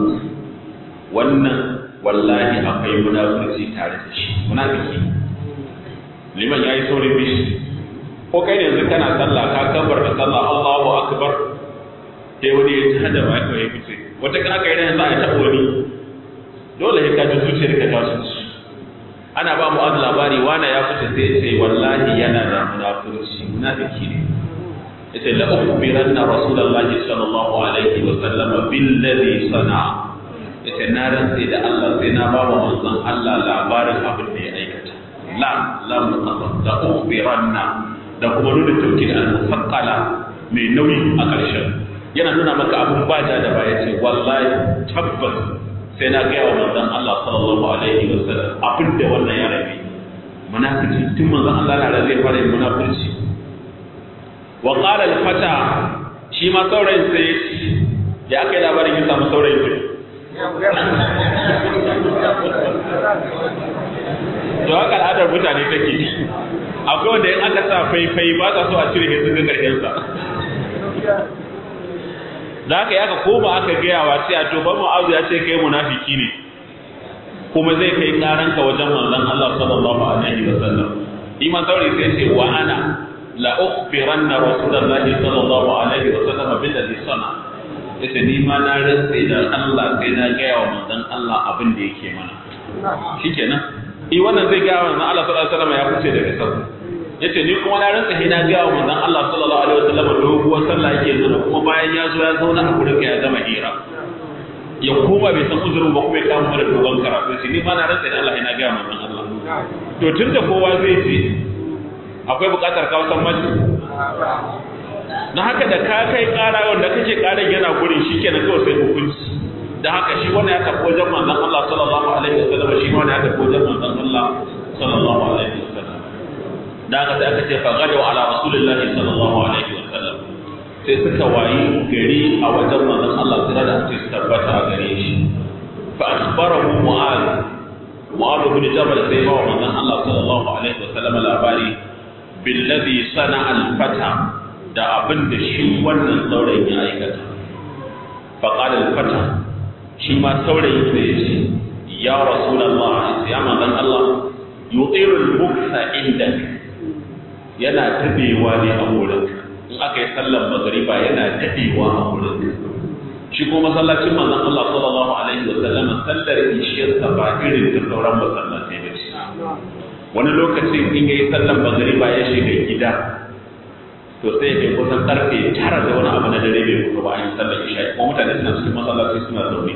wannan wallahi akwai munafurci tare da shi munafiki liman yayi saurin bishi ko kai ne yanzu kana sallah ka kabar da sallah Allahu akbar sai wani ya tada ba ka yi fice wata kana kai ran za a taɓa wani dole sai ka ji zuciyar ka ta su ana ba mu az labari wani ya fice sai ya ce wallahi yana da munafurci munafiki ne yace la ukhbiranna rasulullahi sallallahu alaihi wa sallam billadhi sana'a yace na rantsi da Allah sai na ba wa manzon Allah labarin abin da ya aikata la lam qasam la ukhbiranna da kuma nuna tauki da al-musaqqala mai nauyi a ƙarshen yana nuna maka abin baja da baya ce wallahi tabbas sai na gaya wa manzon Allah sallallahu alaihi wa sallam abin da wannan ya rabe munafiki tun manzon Allah na zai fara yin munafurci wa qala al-fata shi ma saurayin sai ya aka yi labarin ya samu saurayin sai to haka al'adar mutane take akwai wanda in aka sa faifai ba sa so a cire sun ga karshen sa da haka ya ka koma aka gaya wa sai a to ba mu'azu ya ce kai munafiki ne kuma zai kai karanka wajen manzon Allah sallallahu alaihi wa sallam iman saurayi sai ce wa ana la ukhbiranna rasulullahi sallallahu alaihi wa sallam billadhi sana yace ni ma na rantsa da Allah sai na gaya wa manzon Allah abin da yake mana shikenan i wannan zai gaya wa manzon Allah sallallahu alaihi wasallam ya fice daga sau yace ni kuma na rantsa sai na gaya wa manzon Allah sallallahu alaihi wasallam doguwar sallah yake zuwa kuma bayan ya zo ya zauna a gurin ya gama hira ya koma bai san uzurin ba kuma ya kama mana dogon karatu sai ni ma na rantsa da Allah ina gaya manzon Allah to tunda kowa zai ce akwai buƙatar kawo san mace na haka da ka kai ƙara wanda kake ƙaran yana gurin shi kenan kawai sai hukunci da haka shi wani ya tafi wajen manzon Allah sallallahu alaihi wasallam shi wani ya tafi wajen manzon Allah sallallahu alaihi wasallam da haka sai aka ce fa gadu ala rasulillahi sallallahu alaihi wasallam sai suka wayi gari a wajen manzon Allah sai da su tabbata a gare shi fa akhbarahu mu'adh mu'adh bin jabal sai ba manzon Allah sallallahu alaihi wasallam labari billadhi sana'a al-fata da abin da shi wannan saurayin ya aikata faƙalar fata shi ma saurayin da ya ce ya rasulallah ya manzan Allah yutsirul buksa inda yana dadewa ne a wurin in aka yi sallar magariba yana dadewa a wurin shi kuma masallacin manzan Allah sallallahu alaihi wa sallam sallar ishiyarsa ba irin ta sauran masallatai ba ce wani lokacin in yayi sallar magariba ya shiga gida to sai ya kai kusan karfe tara da wani abu na dare bai fito ba an yi sallar isha kuma mutane suna cikin masallaci suna zaune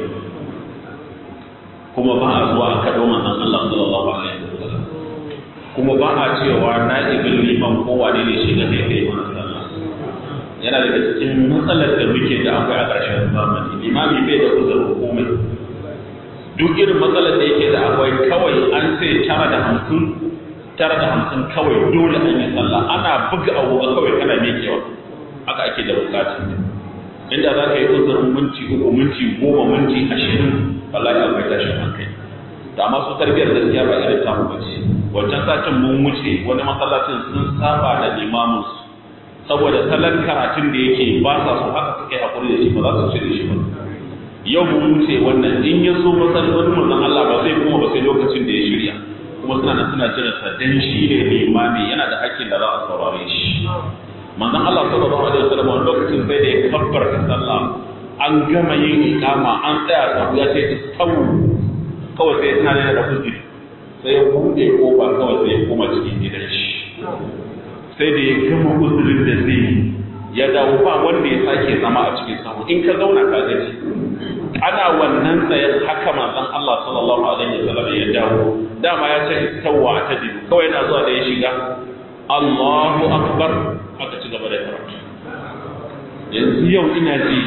kuma ba a zuwa a kaɗo manzon Allah sallallahu alaihi wasallam kuma ba a cewa na ibin liman ko wane ne shi ga sai kai mana sallah yana daga cikin matsalar da muke da akwai a ƙarshen zamani limami bai da uzurin komai duk irin matsalar da yake da akwai kawai an ce tara da hamsin tara da hamsin kawai dole an yi sallah ana buga abubuwa kawai kana mekewa haka ake da bukata inda za ka yi uzurin minti uku minti goma minti ashirin wallahi akwai tashin hankali da amma su tarbiyar gaskiya ba irin tamu ba ce wancan satin mun wuce wani masallacin sun saba da limamin su saboda salon karatun da yake ba sa so haka suke hakuri da shi ba za su cire shi ba yau mun wuce wannan in ya so masallacin manzon Allah ba zai kuma ba sai lokacin da ya shirya kuma suna nan suna jiran sa dan shi ne limami yana da hakkin da za a saurare shi manzon Allah sallallahu alaihi wasallam wani lokacin sai da ya kabbarta sallah an gama yin ikama an tsaya sabu ya ce istawu kawai sai tana da uzuri sai ya bude kofa kawai sai ya koma cikin gidan shi sai da ya gama uzurin da zai ya dawo ba wanda ya sake zama a cikin sahu in ka zauna ka gaji ana wannan tsayen haka manzon Allah sallallahu alaihi wasallam ya dawo dama ya ce tawwa ta dibu kawai yana zuwa da ya shiga Allahu akbar aka ci gaba da karatu yanzu yau ina ji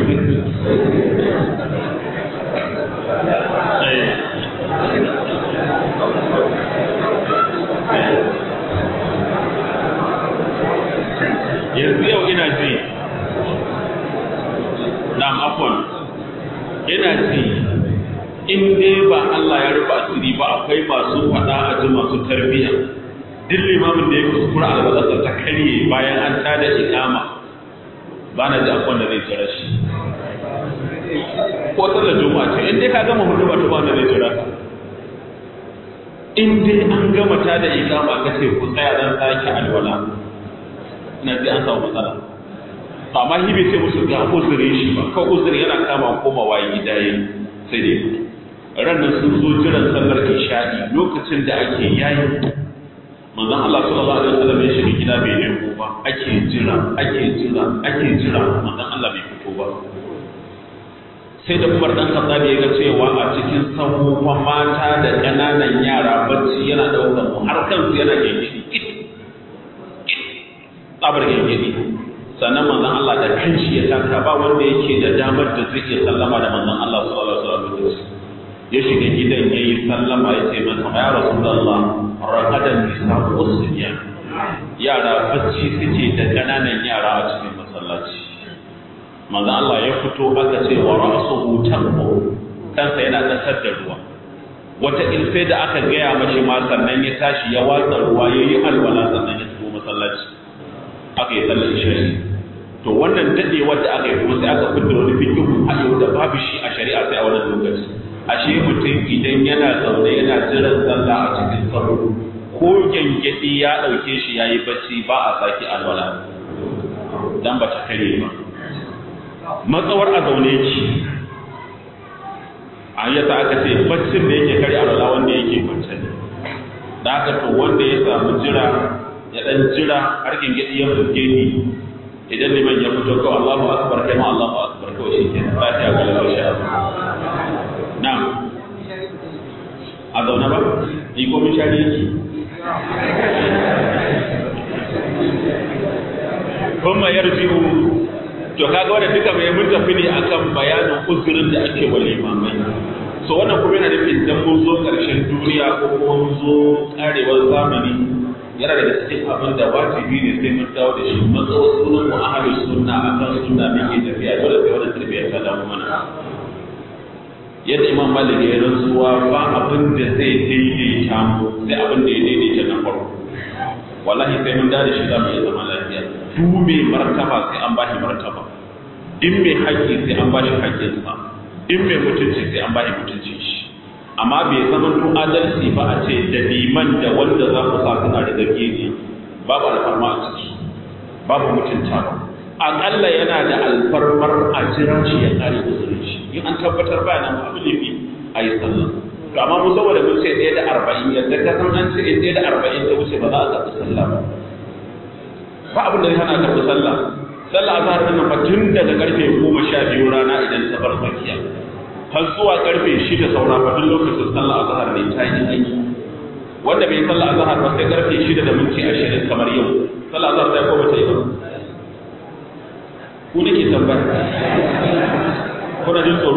yanzu yau ina ji na afon ina ji in dai ba Allah ya rufe asiri ba akwai masu faɗa a ji masu tarbiyya duk limamin da ya kuskura albalarsa ta karye bayan an tada ikama ba na ji akwai da zai jira shi ko sallar juma'a ce in dai ka gama hudu ba ta ba da zai jira ka in dai an gama tada ikama ka ce ku tsaya dan sake alwala ina ji an samu matsala to amma shi bai ce musu ga uzuri shi ba kawai uzuri yana kama komawa gida yayi sai dai fito ranar sun zo jiran sallar isha'i lokacin da ake yayi manzon Allah sallallahu alaihi wasallam ya shiga gida bai nemo ba ake jira ake jira ake jira manzon Allah bai fito ba sai da Umar dan Khattab ya ga cewa a cikin sahuwa mata da ƙananan yara bacci yana daukar mu har kansu yana gengedi tsabar gengedi sannan manzon Allah da kanshi ya taka ba wanda yake da damar da zai iya sallama da manzon Allah sallallahu alaihi wasallam ya shiga gidan yayi sallama ya ce masa ya rasulullah raqadan nisa usriya yara bacci suke da kananan yara a cikin masallaci manzon Allah ya fito aka ce wa ra'suhu tanqu kansa yana tasar da ruwa wata in sai da aka gaya mashi ma sannan ya tashi ya watsa ruwa yayi alwala sannan ya tafi masallaci aka yi sallar isha'i to wannan dadewar da aka yi kuma sai aka fitar wani fikihu a yau da babu shi a shari'a sai a wannan lokaci ashe mutum idan yana zaune yana jiran sallah a cikin sahu ko gyangyaɗi ya ɗauke shi ya yi bacci ba a sake alwala dan ba ta kare ba matsawar a zaune ki a yasa aka ce baccin da yake kare alwala wanda yake kwance ne da haka to wanda ya samu jira ya dan jira har gingidi ya fuske ni idan liman ya fito kawai Allahu akbar kai ma Allahu akbar kawai shi ke lafiya ga lafiya sha na'am a zaune ba ni ko min shari yake kuma yarji'u to kaga wanda duka mai mun tafi ne akan bayanin uzurin da ake wa limamai so wannan kuma yana nufin dan mun zo karshen duniya ko kuma mun zo karewar zamani yana daga cikin abin da wajibi ne sai mun dawo da shi matsawar sunan mu ahli sunna akan sunna muke tafiya dole sai wannan tarbiyya ta dawo mana yadda imam malik ya rantsuwa ba abin da zai daidaita mu sai abin da ya daidaita na farko wallahi sai mun dawo da shi za mu iya zama lafiya duk mai martaba sai an bashi martaba in mai haƙƙi sai an bashi haƙƙinsa in mai mutunci sai an bashi mutuncin shi amma bai zama to adalci ba a ce da liman da wanda za ku sa suna da zargi ne babu alfarma a ciki babu mutunta ba aƙalla yana da alfarmar a jira shi ya kare uzurin shi in an tabbatar ba nan abu laifi a yi sallah to amma mu saboda mun ce ɗaya da arba'in yadda ka san an ce in ɗaya da arba'in ta wuce ba za a karɓi sallah ba ba abin da zai hana karɓi sallah sallah azhar din nan fa tun daga karfe goma sha biyu rana idan ta bar tsakiya har zuwa karfe shida saura fa duk lokacin sallah azhar ne ta yi aiki wanda bai sallah azhar ba sai karfe shida da minti ashirin kamar yau sallah azhar ta yi ko bata yi ba ku nake tambaya kuna jin tsoro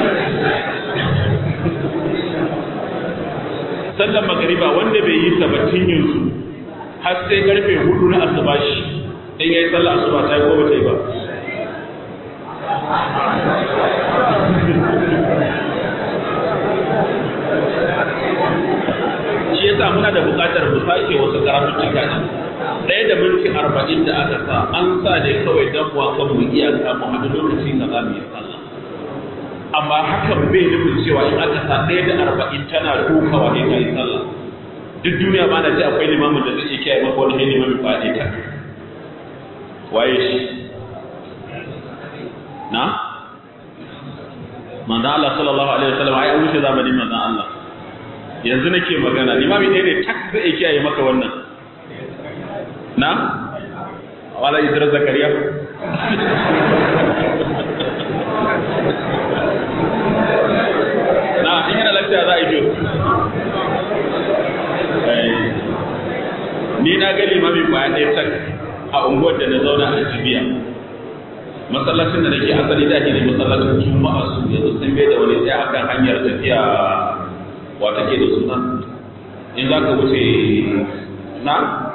sallar magariba wanda bai yi ta ba tun yanzu har sai karfe hudu na asuba shi in yayi sallah asuba ta yi ko bata yi ba shi yasa muna da buƙatar mu sake wasu karatuttuka ne ɗaya da minti arba'in da aka sa an sa ne kawai dan mu kan mu iyaka mu haɗu lokaci ka za mu yi sallah amma hakan bai nufin cewa in aka sa ɗaya da arba'in tana dukawa ne ka yi sallah duk duniya ma na ji akwai limamin da zai iya kiyaye maka wani limamin ba ɗaya ta waye shi na manzan Allah sallallahu alaihi wasallam ai an wuce zamanin manzan Allah yanzu nake magana limami ɗaya ne tak zai iya kiyaye maka wannan na wala idris zakariya na in yana lafiya za a yi biyu ni na ga limami kwaya ɗaya tak a unguwar da na zauna a jibiya masallacin da nake asali da ne masallacin juma'a su yanzu sun bai da wani sai akan hanyar tafiya wa take da suna in za ka wuce na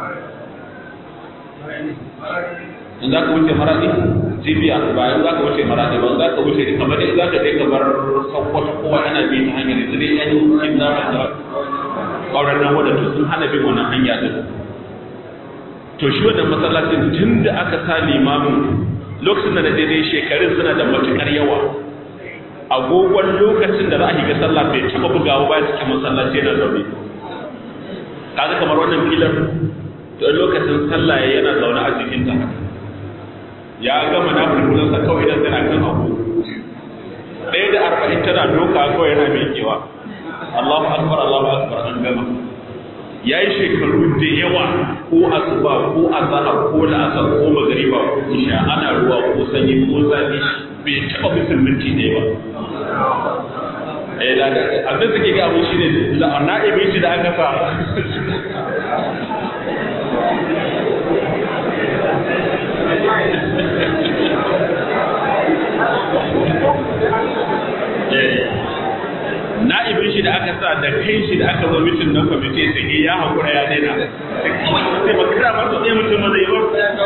in za ka wuce maradi jibiya ba in za ka wuce maradi ba za ka wuce kamar dai za ka je kamar sakwata kowa ana bi ta hanyar yanzu dai yan yin zama da ƙaurar nan wadda sun hana bin wannan hanya din to shi wannan masallacin tun da aka sa limamin lokacin da na daidai shekarun suna da matuƙar yawa agogon lokacin da za a shiga sallah bai taɓa bugawa ba cikin masallaci yana zaune kaga kamar wannan filar to lokacin sallah yana zaune a jikin ta ya gama na fulfulansa kawai idan tana kan abu ɗaya da arba'in tana doka kawai yana miƙewa Allahu akbar Allahu akbar an gama ya yi shekaru da yawa ko asuba ko azahar ko la'asar ko magariba ko isha ana ruwa ko sanyi ko zafi bai taɓa bisin minti ɗaya ba eh da abin da ke ga abin shi ne na'ibin shi da aka sa na'ibin shi da aka sa da kai shi da aka zo mitin na kwamiti sai ya haƙura ya daina sai makara masu ɗaya mutum ma zai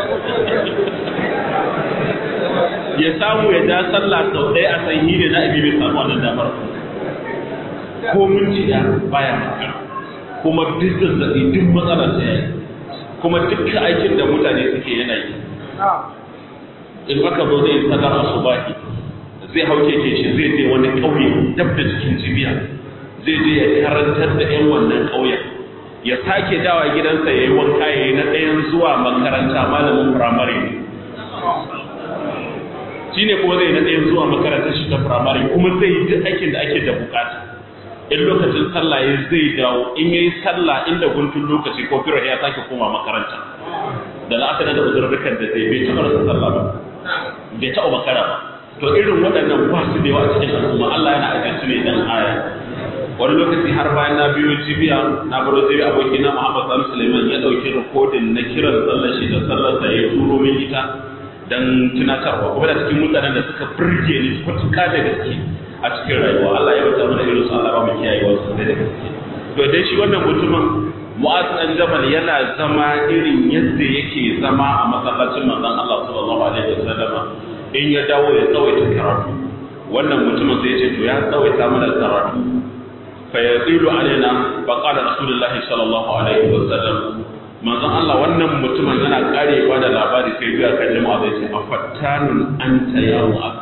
ya samu ya ja sallah sau ɗaya a sanyi ne na'ibi bai samu wannan damar ko minti ya baya makara kuma duk zazzaɓi duk matsala sai ya yi kuma dukkan aikin da mutane suke yana yi in aka zo zai sallar asubahi zai hau keke shi zai je wani ƙauye dab da cikin jibiya zai je ya karantar da 'yan wannan ƙauyen ya sake dawa gidansa ya yi wanka ya yi na ɗayan zuwa makaranta malamin firamare shi ne kuma zai na ɗayan zuwa makarantar shi ta firamare kuma zai yi duk aikin da ake da bukata in lokacin sallah ya zai dawo in yayi sallah inda guntun lokaci ko firar ya sake koma makaranta da la'asar da uzurrukan da zai bai taɓa rasa sallah ba bai taɓa makara ba to irin waɗannan ba su da yawa a cikin al'umma Allah yana ajiye su ne dan aya wani lokaci har bayan na biyo jibiya na baro jibiya abokina Muhammad Sani Suleiman ya ɗauki rikodin na kiran sallar shi da sallar da ya turo min ita dan tunatarwa kuma da cikin mutanen da suka burge ni matuƙa da gaske a cikin rayuwa Allah ya bata mana irin su Allah ba mu kiyaye wasu da gaske to dai shi wannan mutumin Mu'az dan Jabal yana zama irin yadda yake zama a masallacin manzon Allah sallallahu alaihi wasallam in ya dawo ya tsawaita karatu wannan mutumin sai ya ce to ya tsawaita mana karatu fa yaqilu alaina fa qala rasulullahi sallallahu alaihi wasallam manzon Allah wannan mutumin yana karewa da labari sai biya kan jama'a zai ce afattanun anta ya mu'az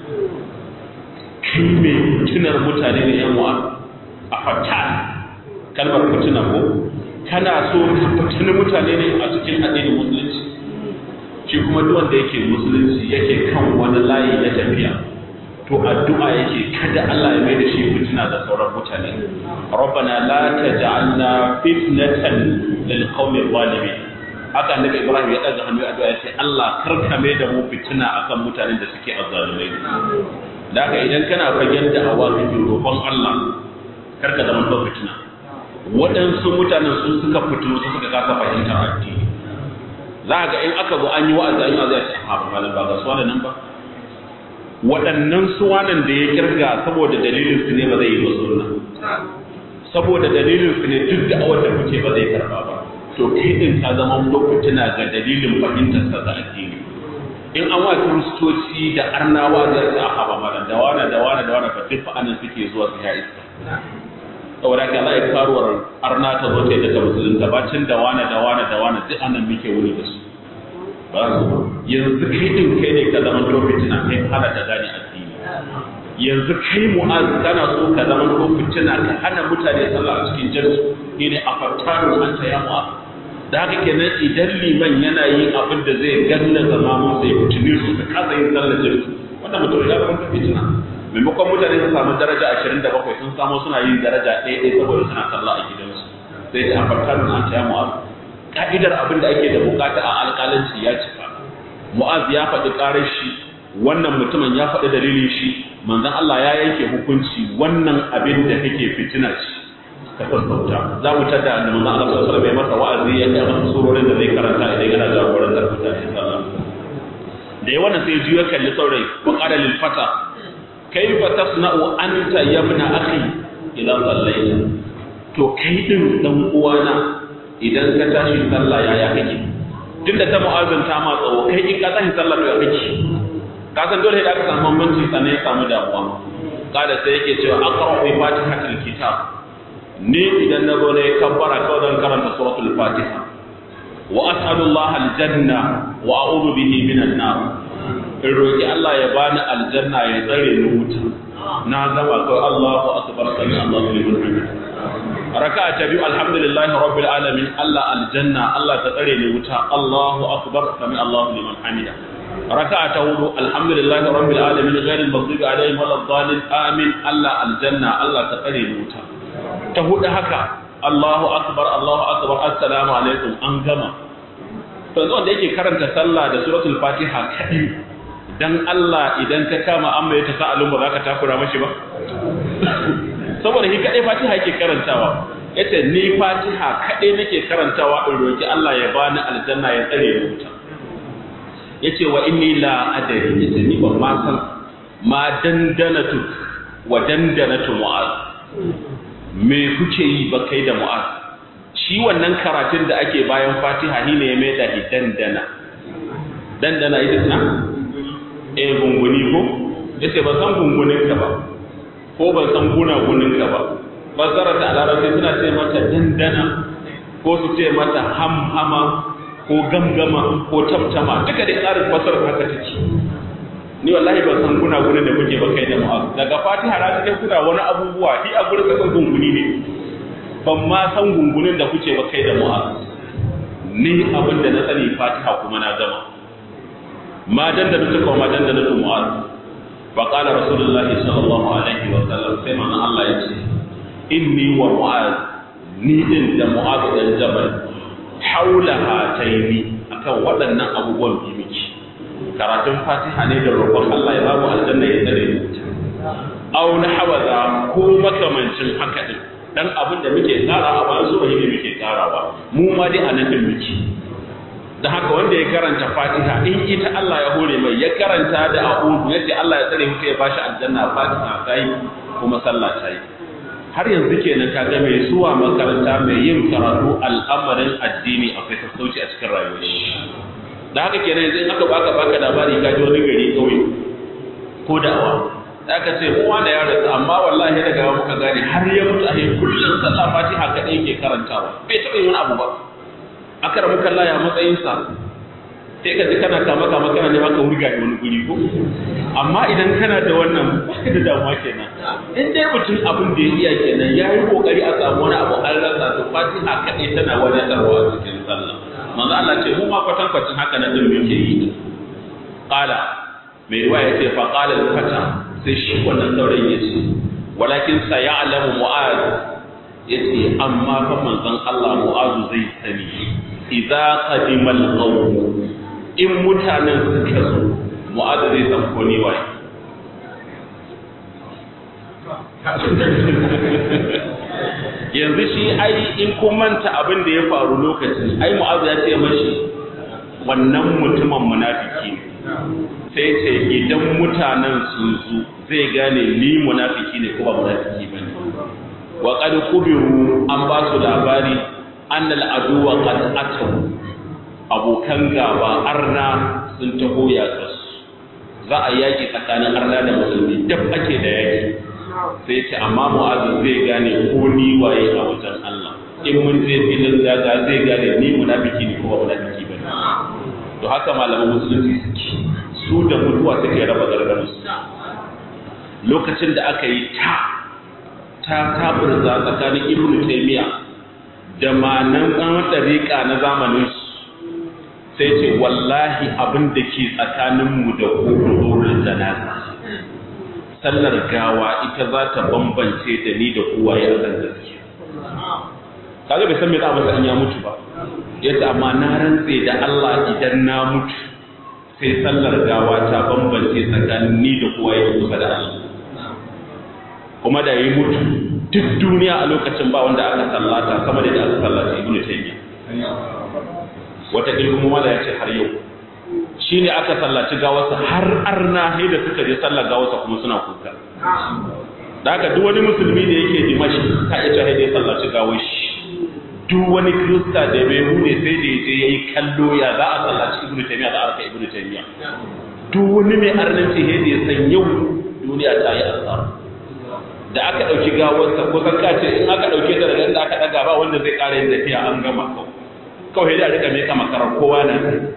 kai me tunar mutane ne ya mu'az afattan kalmar fitina ko kana so ka fitini mutane ne a cikin addinin musulunci shi kuma duk wanda yake musulunci yake kan wani layi na tafiya to addu'a yake kada Allah ya mai da shi fitina da sauran mutane rabbana la taj'alna fitnatan lil qawmi zalimin haka annabi Ibrahim ya daga hannu addu'a ya ce Allah karka mai da mu fitina akan mutanen da suke azzalumai da haka idan kana fagen da awa kake roƙon Allah karka zama to fitina waɗansu mutanen sun suka fitino su suka kasa fahimtar addini za ga in aka zo an yi wa'azi an yi wa'azi a ce ha ba ba ga su nan ba waɗannan suwanan da ya kirga saboda dalilin su ne ba zai yi ba sunna saboda dalilin su ne duk da awar da kuke ba zai karba ba to kai din ka zama lokacina ga dalilin fahimtar sa da addini in an wa kiristoci da arnawa zai ce a ba malam da wani da wani da wani ba duk anan suke zuwa su ya iska saboda ka Allah ya karuwar arna ta zo ta da musulunta bacin da wani da wani da wani duk anan muke wuni da su yanzu kai din kai ne ka zama to fitina kai hana da gane addini yanzu kai mu'az kana so ka zama to fitina ka hana mutane sallah a cikin jami'i ne a fattaru an ta ya mu'az da haka kenan idan liman yana yin abin da zai ganna zama mun sai fitini su ka kasa yin sallar jami'i wannan mutum ya zama fitina maimakon mutane su samu daraja ashirin da bakwai sun samu suna yin daraja ɗaya ɗaya saboda suna sallah a gidansu sai ta a fattaru an ta ya mu'az ka'idar abin da ake da bukata a alƙalanci ya cika mu'az ya faɗi ƙarar shi wannan mutumin ya faɗi dalilin shi manzon Allah ya yanke hukunci wannan abin da kake fitina shi ka sassauta za mu tada da manzon Allah sallallahu alaihi masa wa'azi ya kai masa surorin da zai karanta idan yana jagorantar mutane sallah da ya wannan sai juya kalli saurayi wa qala lil fata kayfa tasna'u anta ya ibn akhi idan sallaita to kai din dan uwana idan ka tashi sallah yaya kake tunda ta mu'azin ta ma tsawo kai in ka tashi sallah to ya kake ka san dole da aka samu bambanci sannan ya samu damuwa kada sai yake cewa aqra bi fatihatil kitab ni idan na zo ne kabbara kawai zan karanta suratul fatiha wa as'alullaha aljanna wa a'udhu bihi minan nar in roki Allah ya bani aljanna ya tsare ni wuta na gama kawai Allahu akbar sami Allahu liman hamid raka'a ta biyu alhamdulillahi rabbil alamin Allah aljanna Allah ta tsare ni wuta Allahu akbar sami Allahu liman hamida raka'a ta hudu alhamdulillahi rabbil alamin ghairil maghdubi alaihim waladdallin amin Allah aljanna Allah ta tsare ni wuta ta hudu haka Allahu akbar Allahu akbar assalamu alaikum an gama to yanzu wanda yake karanta sallah da suratul fatiha kadai dan Allah idan ka kama amma ya tasa'alun ba za ka takura mashi ba saboda shi kadai fatiha yake karantawa yace ni fatiha kadai nake karantawa in roki Allah ya bani aljanna ya tsare ni wuta yace wa inni la adari yace ni ban ma san ma dandanatu wa dandanatu mu'az me kuke yi ba kai da mu'az shi wannan karatun da ake bayan fatiha shi ne ya mai da dandana dandana ita na eh gunguni ko yace ba san gungunin ka ba ko ban san gunagunin ka ba fassara ta larabci suna ce mata dandana ko su ce mata hamhama ko gamgama ko tamtama duka dai tsarin fassara haka take ni wallahi ban san gunagunin da kuke ba kai da mu'az daga fatiha na cikin kuna wani abubuwa shi a gurin ka san gunguni ne ban ma san gungunin da kuke ba kai da mu'az ni abin da na sani fatiha kuma na gama ma dandana suka wa ma dandana su mu'az fa qala rasulullah sallallahu alaihi wa sallam sai manzon Allah ya ce inni wa mu'az ni din da mu'az dan jabal haula hataini akan waɗannan abubuwan biyu miki karatun fatiha ne da roƙon Allah ya ba mu aljanna ya tsare mu aw na hawaza ko makamancin haka din dan abin da muke tsara a bayan zuwa ne muke tsarawa mu ma dai anan din muke da haka wanda ya karanta fatiha in ita Allah ya hore mai ya karanta da a'udhu yace Allah ya tsare mutu ya bashi aljanna fatiha sai kuma sallah sai har yanzu kenan ka ga mai zuwa makaranta mai yin karatu al'amarin addini akwai sassauci a cikin rayuwar shi da haka kenan yanzu in aka baka baka labari ka ji wani gari kauye ko da'awa da aka ce mu wanda ya rasu amma wallahi daga muka gane har ya mutu a kullum sallah fatiha kadai yake karantawa bai taɓa yin wani abu ba akara muka laya matsayinsa sai ka ji kana kama kama kana nema ka wurga da wani guri ko amma idan kana da wannan baka da damuwa kenan in dai mutum abin da ya iya kenan ya yi kokari a samu wani abu an rasa to fatiha kadai tana wadatarwa a cikin sallah manzo Allah ce mu ma kwatan kwatan haka na din muke yi qala mai ruwa ya ce fa qala al-fata sai shi wannan saurayin ya ce walakin sayalamu mu'az yace amma fa manzon Allah mu'azu zai sani idza qadima al-qawm in mutanen suka zo mu'azu zai san ko ni waye yanzu shi ai in kun manta abin da ya faru lokacin ai mu'azu ya ce mashi wannan mutumin munafiki ne sai ce idan mutanen sun zo zai gane ni munafiki ne ko ba munafiki bane wa qad kubiru an ba su labari annal aduwa qad ataw abokan gaba arna sun taho yaƙa za a yaƙi tsakanin arna da musulmi dab ake da yaƙi sai ce amma mu'azu zai gane ko ni waye a wajen Allah in mun je filin daga zai gane ni munafiki ne ko ba munafiki bane to haka malaman musulunci suke su da mutuwa suke raba gargaru lokacin da aka yi ta ta taburza tsakanin ibnu taymiya da manan ɗan ɗariƙa na zamanin su sai ce wallahi abin da ke tsakaninmu da ƙudurin janaza sallar gawa ita za ta bambance da ni da kowa ya san gaskiya kaga bai san me za a masa in ya mutu ba yace amma na rantse da Allah idan na mutu sai sallar gawa ta bambance tsakanin ni da kowa ya kusa da Allah kuma da yi mutu duk duniya a lokacin ba wanda aka sallata sama da aka sallata ibnu taymiya wata ilmu mala ya ce har yau shine aka sallaci gawarsa har arna sai da suka je sallar gawarsa kuma suna kuka da haka duk wani musulmi da yake dimashi ka ita sai da sallaci gawar shi duk wani kirista da bai hude sai da yaje yayi kallo ya za a sallaci ibnu taymiya da arka ibnu taymiya duk wani mai arnanci sai da ya san yau duniya ta yi asara da aka ɗauki gawarsa kusan ka ce in aka ɗauke ta daga inda aka ɗaga ba wanda zai ƙara yin tafiya an gama kawai kawai da rika mai kama karar kowa na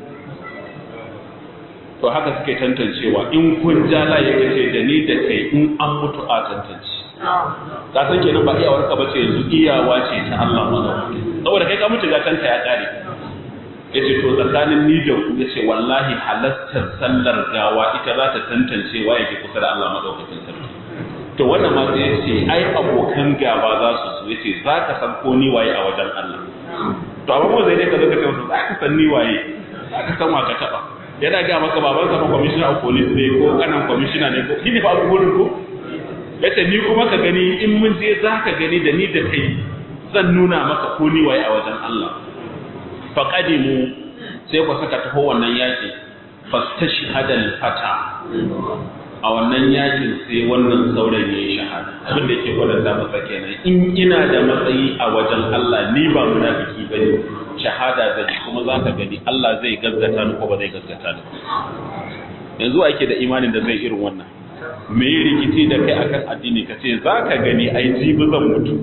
to haka suke tantancewa in kun ja layi ka ce da ni da kai in an mutu a tantance ka san kenan ba iyawar ka bace yanzu iyawa ce ta Allah madawaki saboda kai ka mutu ga tanta ya kare yace to tsakanin ni da ku yace wallahi halattar sallar gawa ita za ta tantance waye ke kusa da Allah madaukakin sarki to wannan ma sai yace ai abokan gaba za su so yace za ka san ko ni waye a wajen Allah to amma ko zai dai ka zo ka ce musu za ka san ni waye za ka san wa ka taba yana ga maka baban sa commissioner of police ne ko kanan commissioner ne ko shi ne fa abubuwan ko yace ni kuma ka gani in mun je za ka gani da ni da kai zan nuna maka ko ni waye a wajen Allah fa qadimu sai ku saka taho wannan yaki fastashhadal fata a wannan yakin sai wannan saurayi ya yi shahada abin da yake kwatanta masa kenan in ina da matsayi a wajen Allah ni ba munafiki bane shahada zan kuma za ka gani Allah zai gaskata ni ko ba zai gaskata ni yanzu ake da imanin da zai irin wannan me yi rikici da kai akan addini ka ce za ka gani ai jibi zan mutu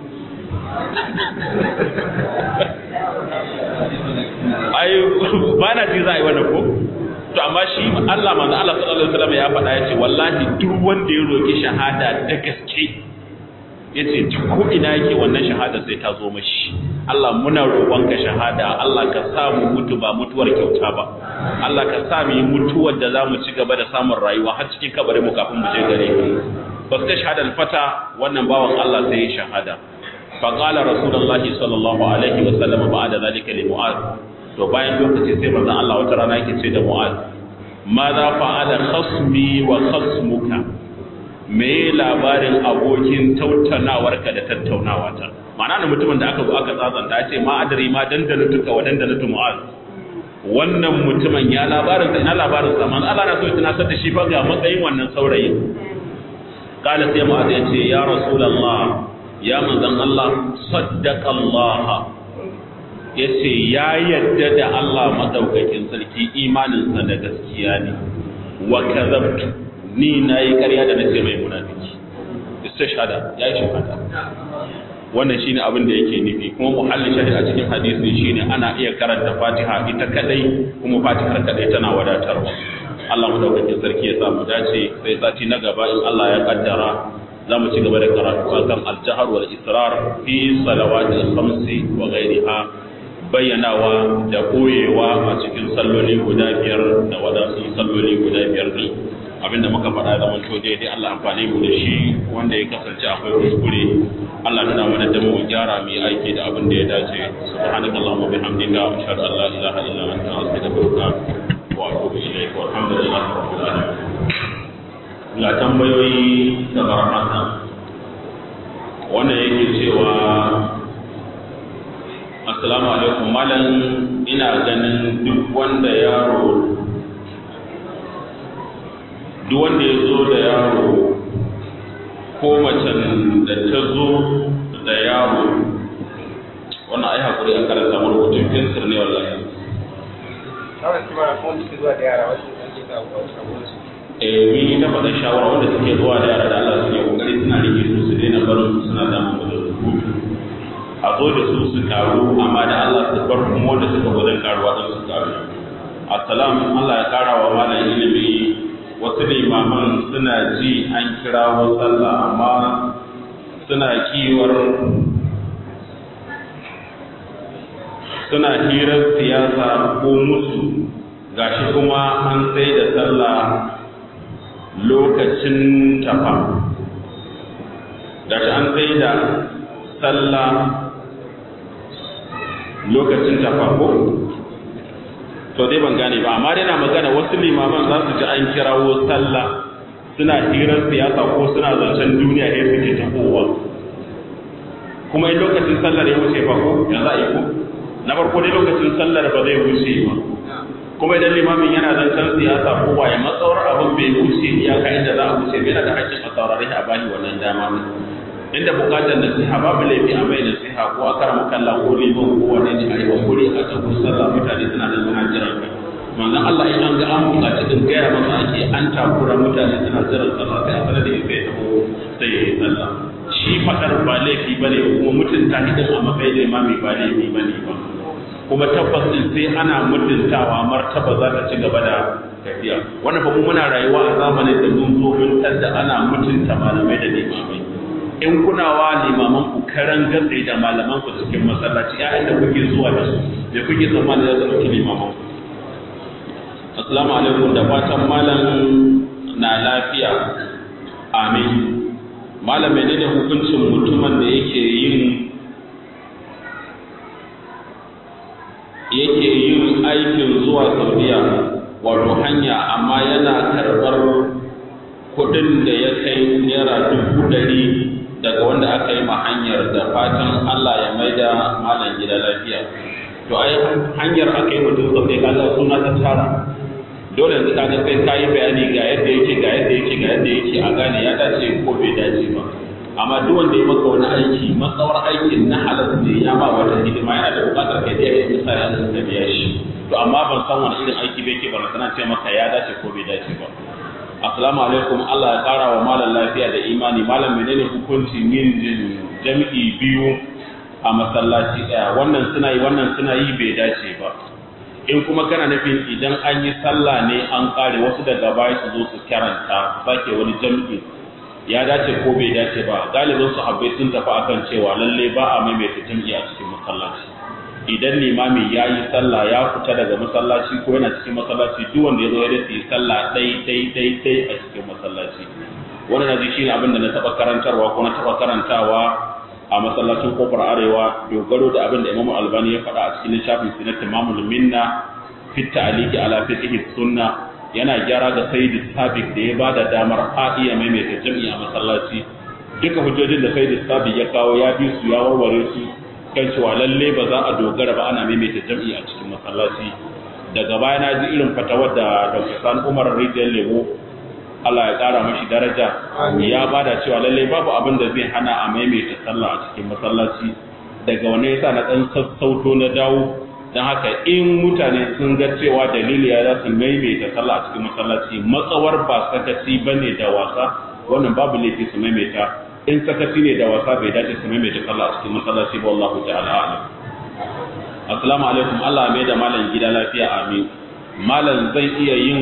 ai ba na ji za a yi wannan ko to amma shi Allah manzo Allah sallallahu alaihi wasallam ya faɗa ya ce wallahi duk wanda ya roki shahada da gaske yace ko ina yake wannan shahada sai ta zo mashi Allah muna roƙonka shahada Allah ka sa mu mutu ba mutuwar kyauta ba Allah ka sa mu yi mutuwar da zamu ci gaba da samun rayuwa har cikin kabarin mu kafin mu je gare ka fasta shahada al-fata wannan bawan Allah sai ya shahada fa qala rasulullahi sallallahu alaihi wa sallam ba'da zalika li mu'az to bayan lokaci sai manzon Allah wata rana yake ce da mu'az ma za fa'ala khasmi wa khasmuka me labarin abokin tattaunawarka da tattaunawata ma'ana da mutumin da aka zo aka tsatsanta ya ce ma adari ma dandana tuka wa dandana tu mu'az wannan mutumin ya labarin sa ina labarin sa man Allah na so ya tunasar da shi fa ga matsayin wannan saurayi kala sai mu'az ya ce ya rasulullah ya manzon Allah saddaqa Allah ya ce ya yadda da Allah madaukakin sarki imaninsa da gaskiya ne wa kazabtu ni na yi ƙarya da na ce mai munafiki istishhada ya yi shahada wannan shine abin da yake nufi kuma muhallin shari'a cikin hadisi shine ana iya karanta Fatiha ita kadai kuma Fatihar kadai tana wadatarwa Allah madaukakin sarki ya sa mu dace sai sati na gaba in Allah ya kaddara za mu ci gaba da karatu akan al-jahr wal israr fi salawatil khamsi wa ghayriha bayyanawa da koyewa a cikin salloli guda biyar da wadansu salloli guda biyar ne abinda muka faɗa zaman to daidai Allah amfani mu da shi wanda ya kasance akwai kuskure Allah nuna mana da mu gyara mu aiki da abin da ya dace subhanaka allahumma bihamdika ashhadu an la ilaha illa anta astaghfiruka wa atubu ilayk walhamdulillahi rabbil alamin ga tambayoyi kamar haka wannan yake cewa assalamu alaikum malam ina ganin duk wanda yaro duk wanda ya zo da yaro ko macen da ta zo da yaro wannan ai hakuri a karanta mu rubutun fensir ne wallahi eh mun yi ta faɗa shawara wanda suke zuwa da yara da Allah suke kokari suna rike su su daina barin su suna damun da rubutu a zo da su su karu amma da Allah su bar kuma wanda suka gudun karuwa don su karu assalam Allah ya kara wa malam ilimi wasu limaman suna ji an kirawo sallah amma suna kiwar suna hirar siyasa ko musu gashi kuma an sai da sallah lokacin tafa gashi an sai da sallah lokacin tafa ko to dai ban gane ba amma dai na magana wasu limaman za su ji an kirawo sallah suna hirar siyasa ko suna zancen duniya ne suke tafowa kuma in lokacin sallar ya wuce fa ko ya za a yi ko na farko dai lokacin sallar ba zai wuce ba kuma idan limamin yana zancen siyasa ko waye matsawar abin bai wuce iyaka inda za a wuce bai da hakkin a saurari a bani wannan dama ne inda bukatar nasiha babu laifi a mai nasiha ko a karama kalla ko liman ko wani ne a yi hakuri a cikin sallah mutane suna da suna jiran ka manzon Allah in an ga an bukaci din gaya masa ake an takura mutane suna jiran sallah sai a sanar da ita ya taho sai ya yi sallah shi fadar ba laifi bane kuma mutunta hidin a matsayin limami ba laifi bane ba kuma tabbas din sai ana mutuntawa martaba za ta ci gaba da tafiya wannan fa muna rayuwa a zamanin da mun zo mun tadda ana mutunta malamai da limamai in kuna wa limaman ku karan gatsai da malaman ku cikin masallaci ƴaƴan da kuke zuwa da su da kuke tsammani da su ɗauki limaman ku assalamu alaikum da fatan malam na lafiya amin malam menene hukuncin mutumin da yake yin yake yin aikin zuwa saudiya wato hanya amma yana karɓar kuɗin da ya kai naira dubu ɗari daga wanda aka yi ma hanyar da fatan Allah ya maida malam gida lafiya to ai hanyar aka yi mutum sau sai kaga suna ta tara dole yanzu kaga sai ka yi bayani ga yadda yake ga yadda yake ga yadda yake a gane ya dace ko bai dace ba amma duk wanda ya maka wani aiki matsawar aikin na halas ne ya ba wata hidima yana da buƙatar kai da ya misali an ka biya shi to amma ban san wani irin aiki bai ke ba na ce maka ya dace ko bai dace ba Assalamu alaikum Allah ya ƙara wa malam lafiya da imani malam menene hukuncin yin jami'i biyu a masallaci ɗaya wannan suna yi wannan suna yi bai dace ba in kuma kana nufin idan an yi sallah ne an ƙare wasu daga baya su zo su karanta sake wani jami'i ya dace ko bai dace ba galibin sahabbai sun tafi akan cewa lalle ba a maimaita jam'i a cikin masallaci idan limami ya yi sallah ya fita daga masallaci ko yana cikin masallaci duk wanda ya zo ya dace sallah dai dai dai dai a cikin masallaci wannan na ji shine abin da na taba karantarwa ko na taba karantawa a masallacin kofar arewa dogaro da abin da Imam Albani ya faɗa a cikin littafin Sunnat Imamul Minna fi ta'liqi ala fiqh sunna yana gyara ga Sayyid Sabiq da ya bada damar a iya maimaita jami'i a masallaci duka hujjojin da Sayyid Sabiq ya kawo ya bi su ya warware su kan cewa lalle ba za a dogara ba ana maimaita jami'i a cikin masallaci daga baya na ji irin fatawar da Dr. Sani Umar Rijiyar Lemo Allah ya ƙara mashi daraja ya bada cewa lalle babu abin da zai hana a maimaita sallah a cikin masallaci daga wani yasa na ɗan sassauto na dawo don haka in mutane sun ga cewa dalili ya za su maimaita sallah a cikin masallaci matsawar ba sakaci ba ne da wasa wannan babu laifi su maimaita in sakaci ne da wasa bai dace su maimaita sallah a cikin masallaci ba wallahu ta'ala alam assalamu alaikum Allah mai da malam gida lafiya amin malam zai iya yin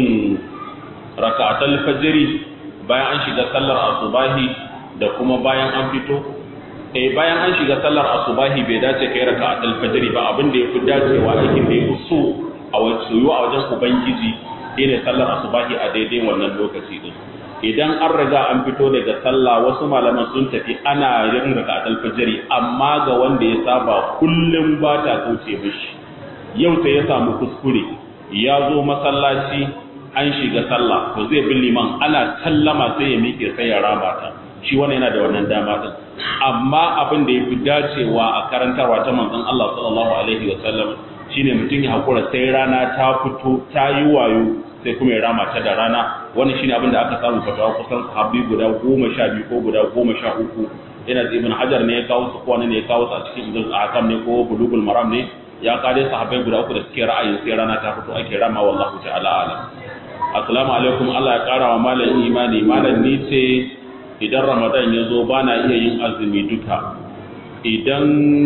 raka'atul fajri bayan an shiga sallar asubahi da kuma bayan an fito eh bayan an shiga sallar asubahi bai dace kai raka'atul fajri ba abin da yafi dacewa aikin da yafi so a wajen a wajen ubangiji shine sallar asubahi a daidai wannan lokaci din idan an riga an fito daga sallah wasu malaman sun tafi ana yin raka'atul fajri amma ga wanda ya saba kullum ba ta kauce mishi yau sai ya samu kuskure ya zo masallaci an shiga sallah to zai bin liman ana sallama sai ya miƙe sai ya rama ta shi wannan yana da wannan dama din amma abin da yafi dacewa a karantarwa ta manzon Allah sallallahu alaihi wa sallam shine mutum ya hakura sai rana ta fito ta yi wayo sai kuma ya rama ta da rana wannan shine abin da aka samu fatawa kusan sahabbi guda goma sha biyu ko guda goma sha uku ina da ibn hajar ne ya kawo su ko ne ya kawo su a cikin ibn ahkam ne ko bulugul maram ne ya kare sahabbai guda uku da suke ra'ayin sai rana ta fito ake rama wallahu ta'ala alam assalamu alaikum Allah ya kara wa malam imani malam ni ce idan ramadan ya zo ba na iya yin azumi duka idan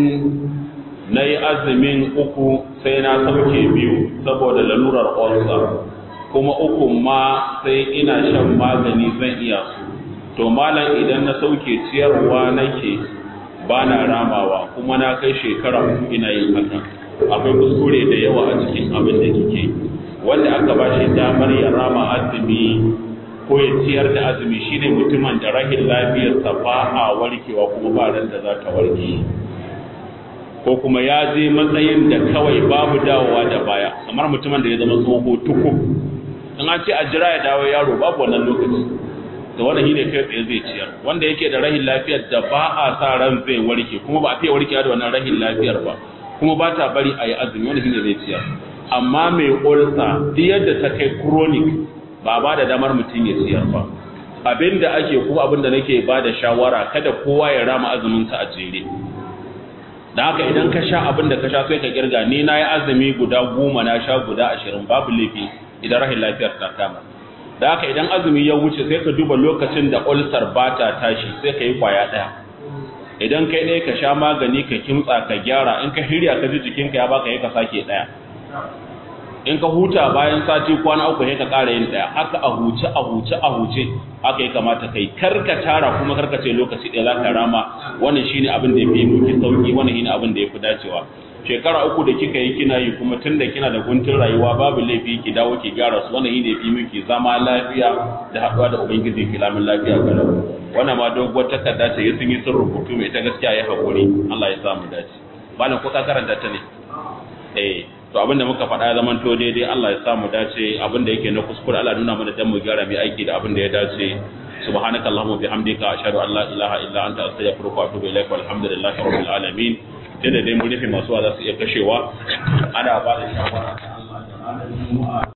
na yi azumin uku sai na sauke biyu saboda lalurar ulcer kuma uku ma sai ina shan magani zan iya su to malam idan na sauke ciyarwa nake ba na ramawa kuma na kai shekara uku ina yin haka akwai kuskure da yawa a cikin abin da kike wanda aka ba shi damar ya rama azumi ko ya ciyar da azumi shine mutumin da rahin lafiyarsa ba a warkewa kuma ba ran da za ta warke ko kuma ya je matsayin da kawai babu dawowa da baya kamar mutumin da ya zama tsoho tuku in an ce a jira ya dawo yaro babu wannan lokaci da wannan shine kai tsaye zai ciyar wanda yake da rahin lafiyar da ba a sa ran zai warke kuma ba a fiye warkewa da wannan rahin lafiyar ba kuma ba ta bari a yi azumi wanda shine zai ciyar amma mai ulsa duk yadda ta kai chronic ba ba da damar mutum ya ciyar ba abinda ake ko abinda nake ba da shawara kada kowa ya rama azumin sa a jere da haka idan ka sha abin da ka sha sai ka kirga ni na yi azumi guda goma na sha guda ashirin babu laifi idan rahin lafiyar ta kama da haka idan azumi ya wuce sai ka duba lokacin da ulcer ba ta tashi sai ka yi kwaya ɗaya idan kai ɗaya ka sha magani ka kimtsa ka gyara in ka hirya ka ji jikinka ya baka yi ka sake ɗaya in ka huta bayan sati kwana uku sai ka ƙara yin ɗaya haka a huce a huce a huce haka ya kamata kai karka tara kuma karka ce lokaci ɗaya za ka rama wannan shine abin da ya fi miki sauki wannan shine abin da ya fi dacewa shekara uku da kika yi kina yi kuma tun da kina da guntun rayuwa babu laifi ki dawo ki gyara su wannan shine fi miki zama lafiya da haɗuwa da ubangiji ki lamin lafiya ga wannan ma doguwar takarda ce ya sun yi sun rubutu mai ta gaskiya ya haƙuri Allah ya samu dace malam ko ka karanta ta ne eh to abinda muka faɗa ya zaman to daidai Allah ya samu dace abinda yake na kuskure Allah nuna mana dan mu gyara mai aiki da abinda ya dace subhanaka allahumma bihamdika ashhadu an la ilaha illa anta astaghfiruka wa atubu ilaik walhamdulillahi rabbil alamin tunda dai mun rufe masu za su iya kashewa ana ba da shawara ta Allah da ranar juma'a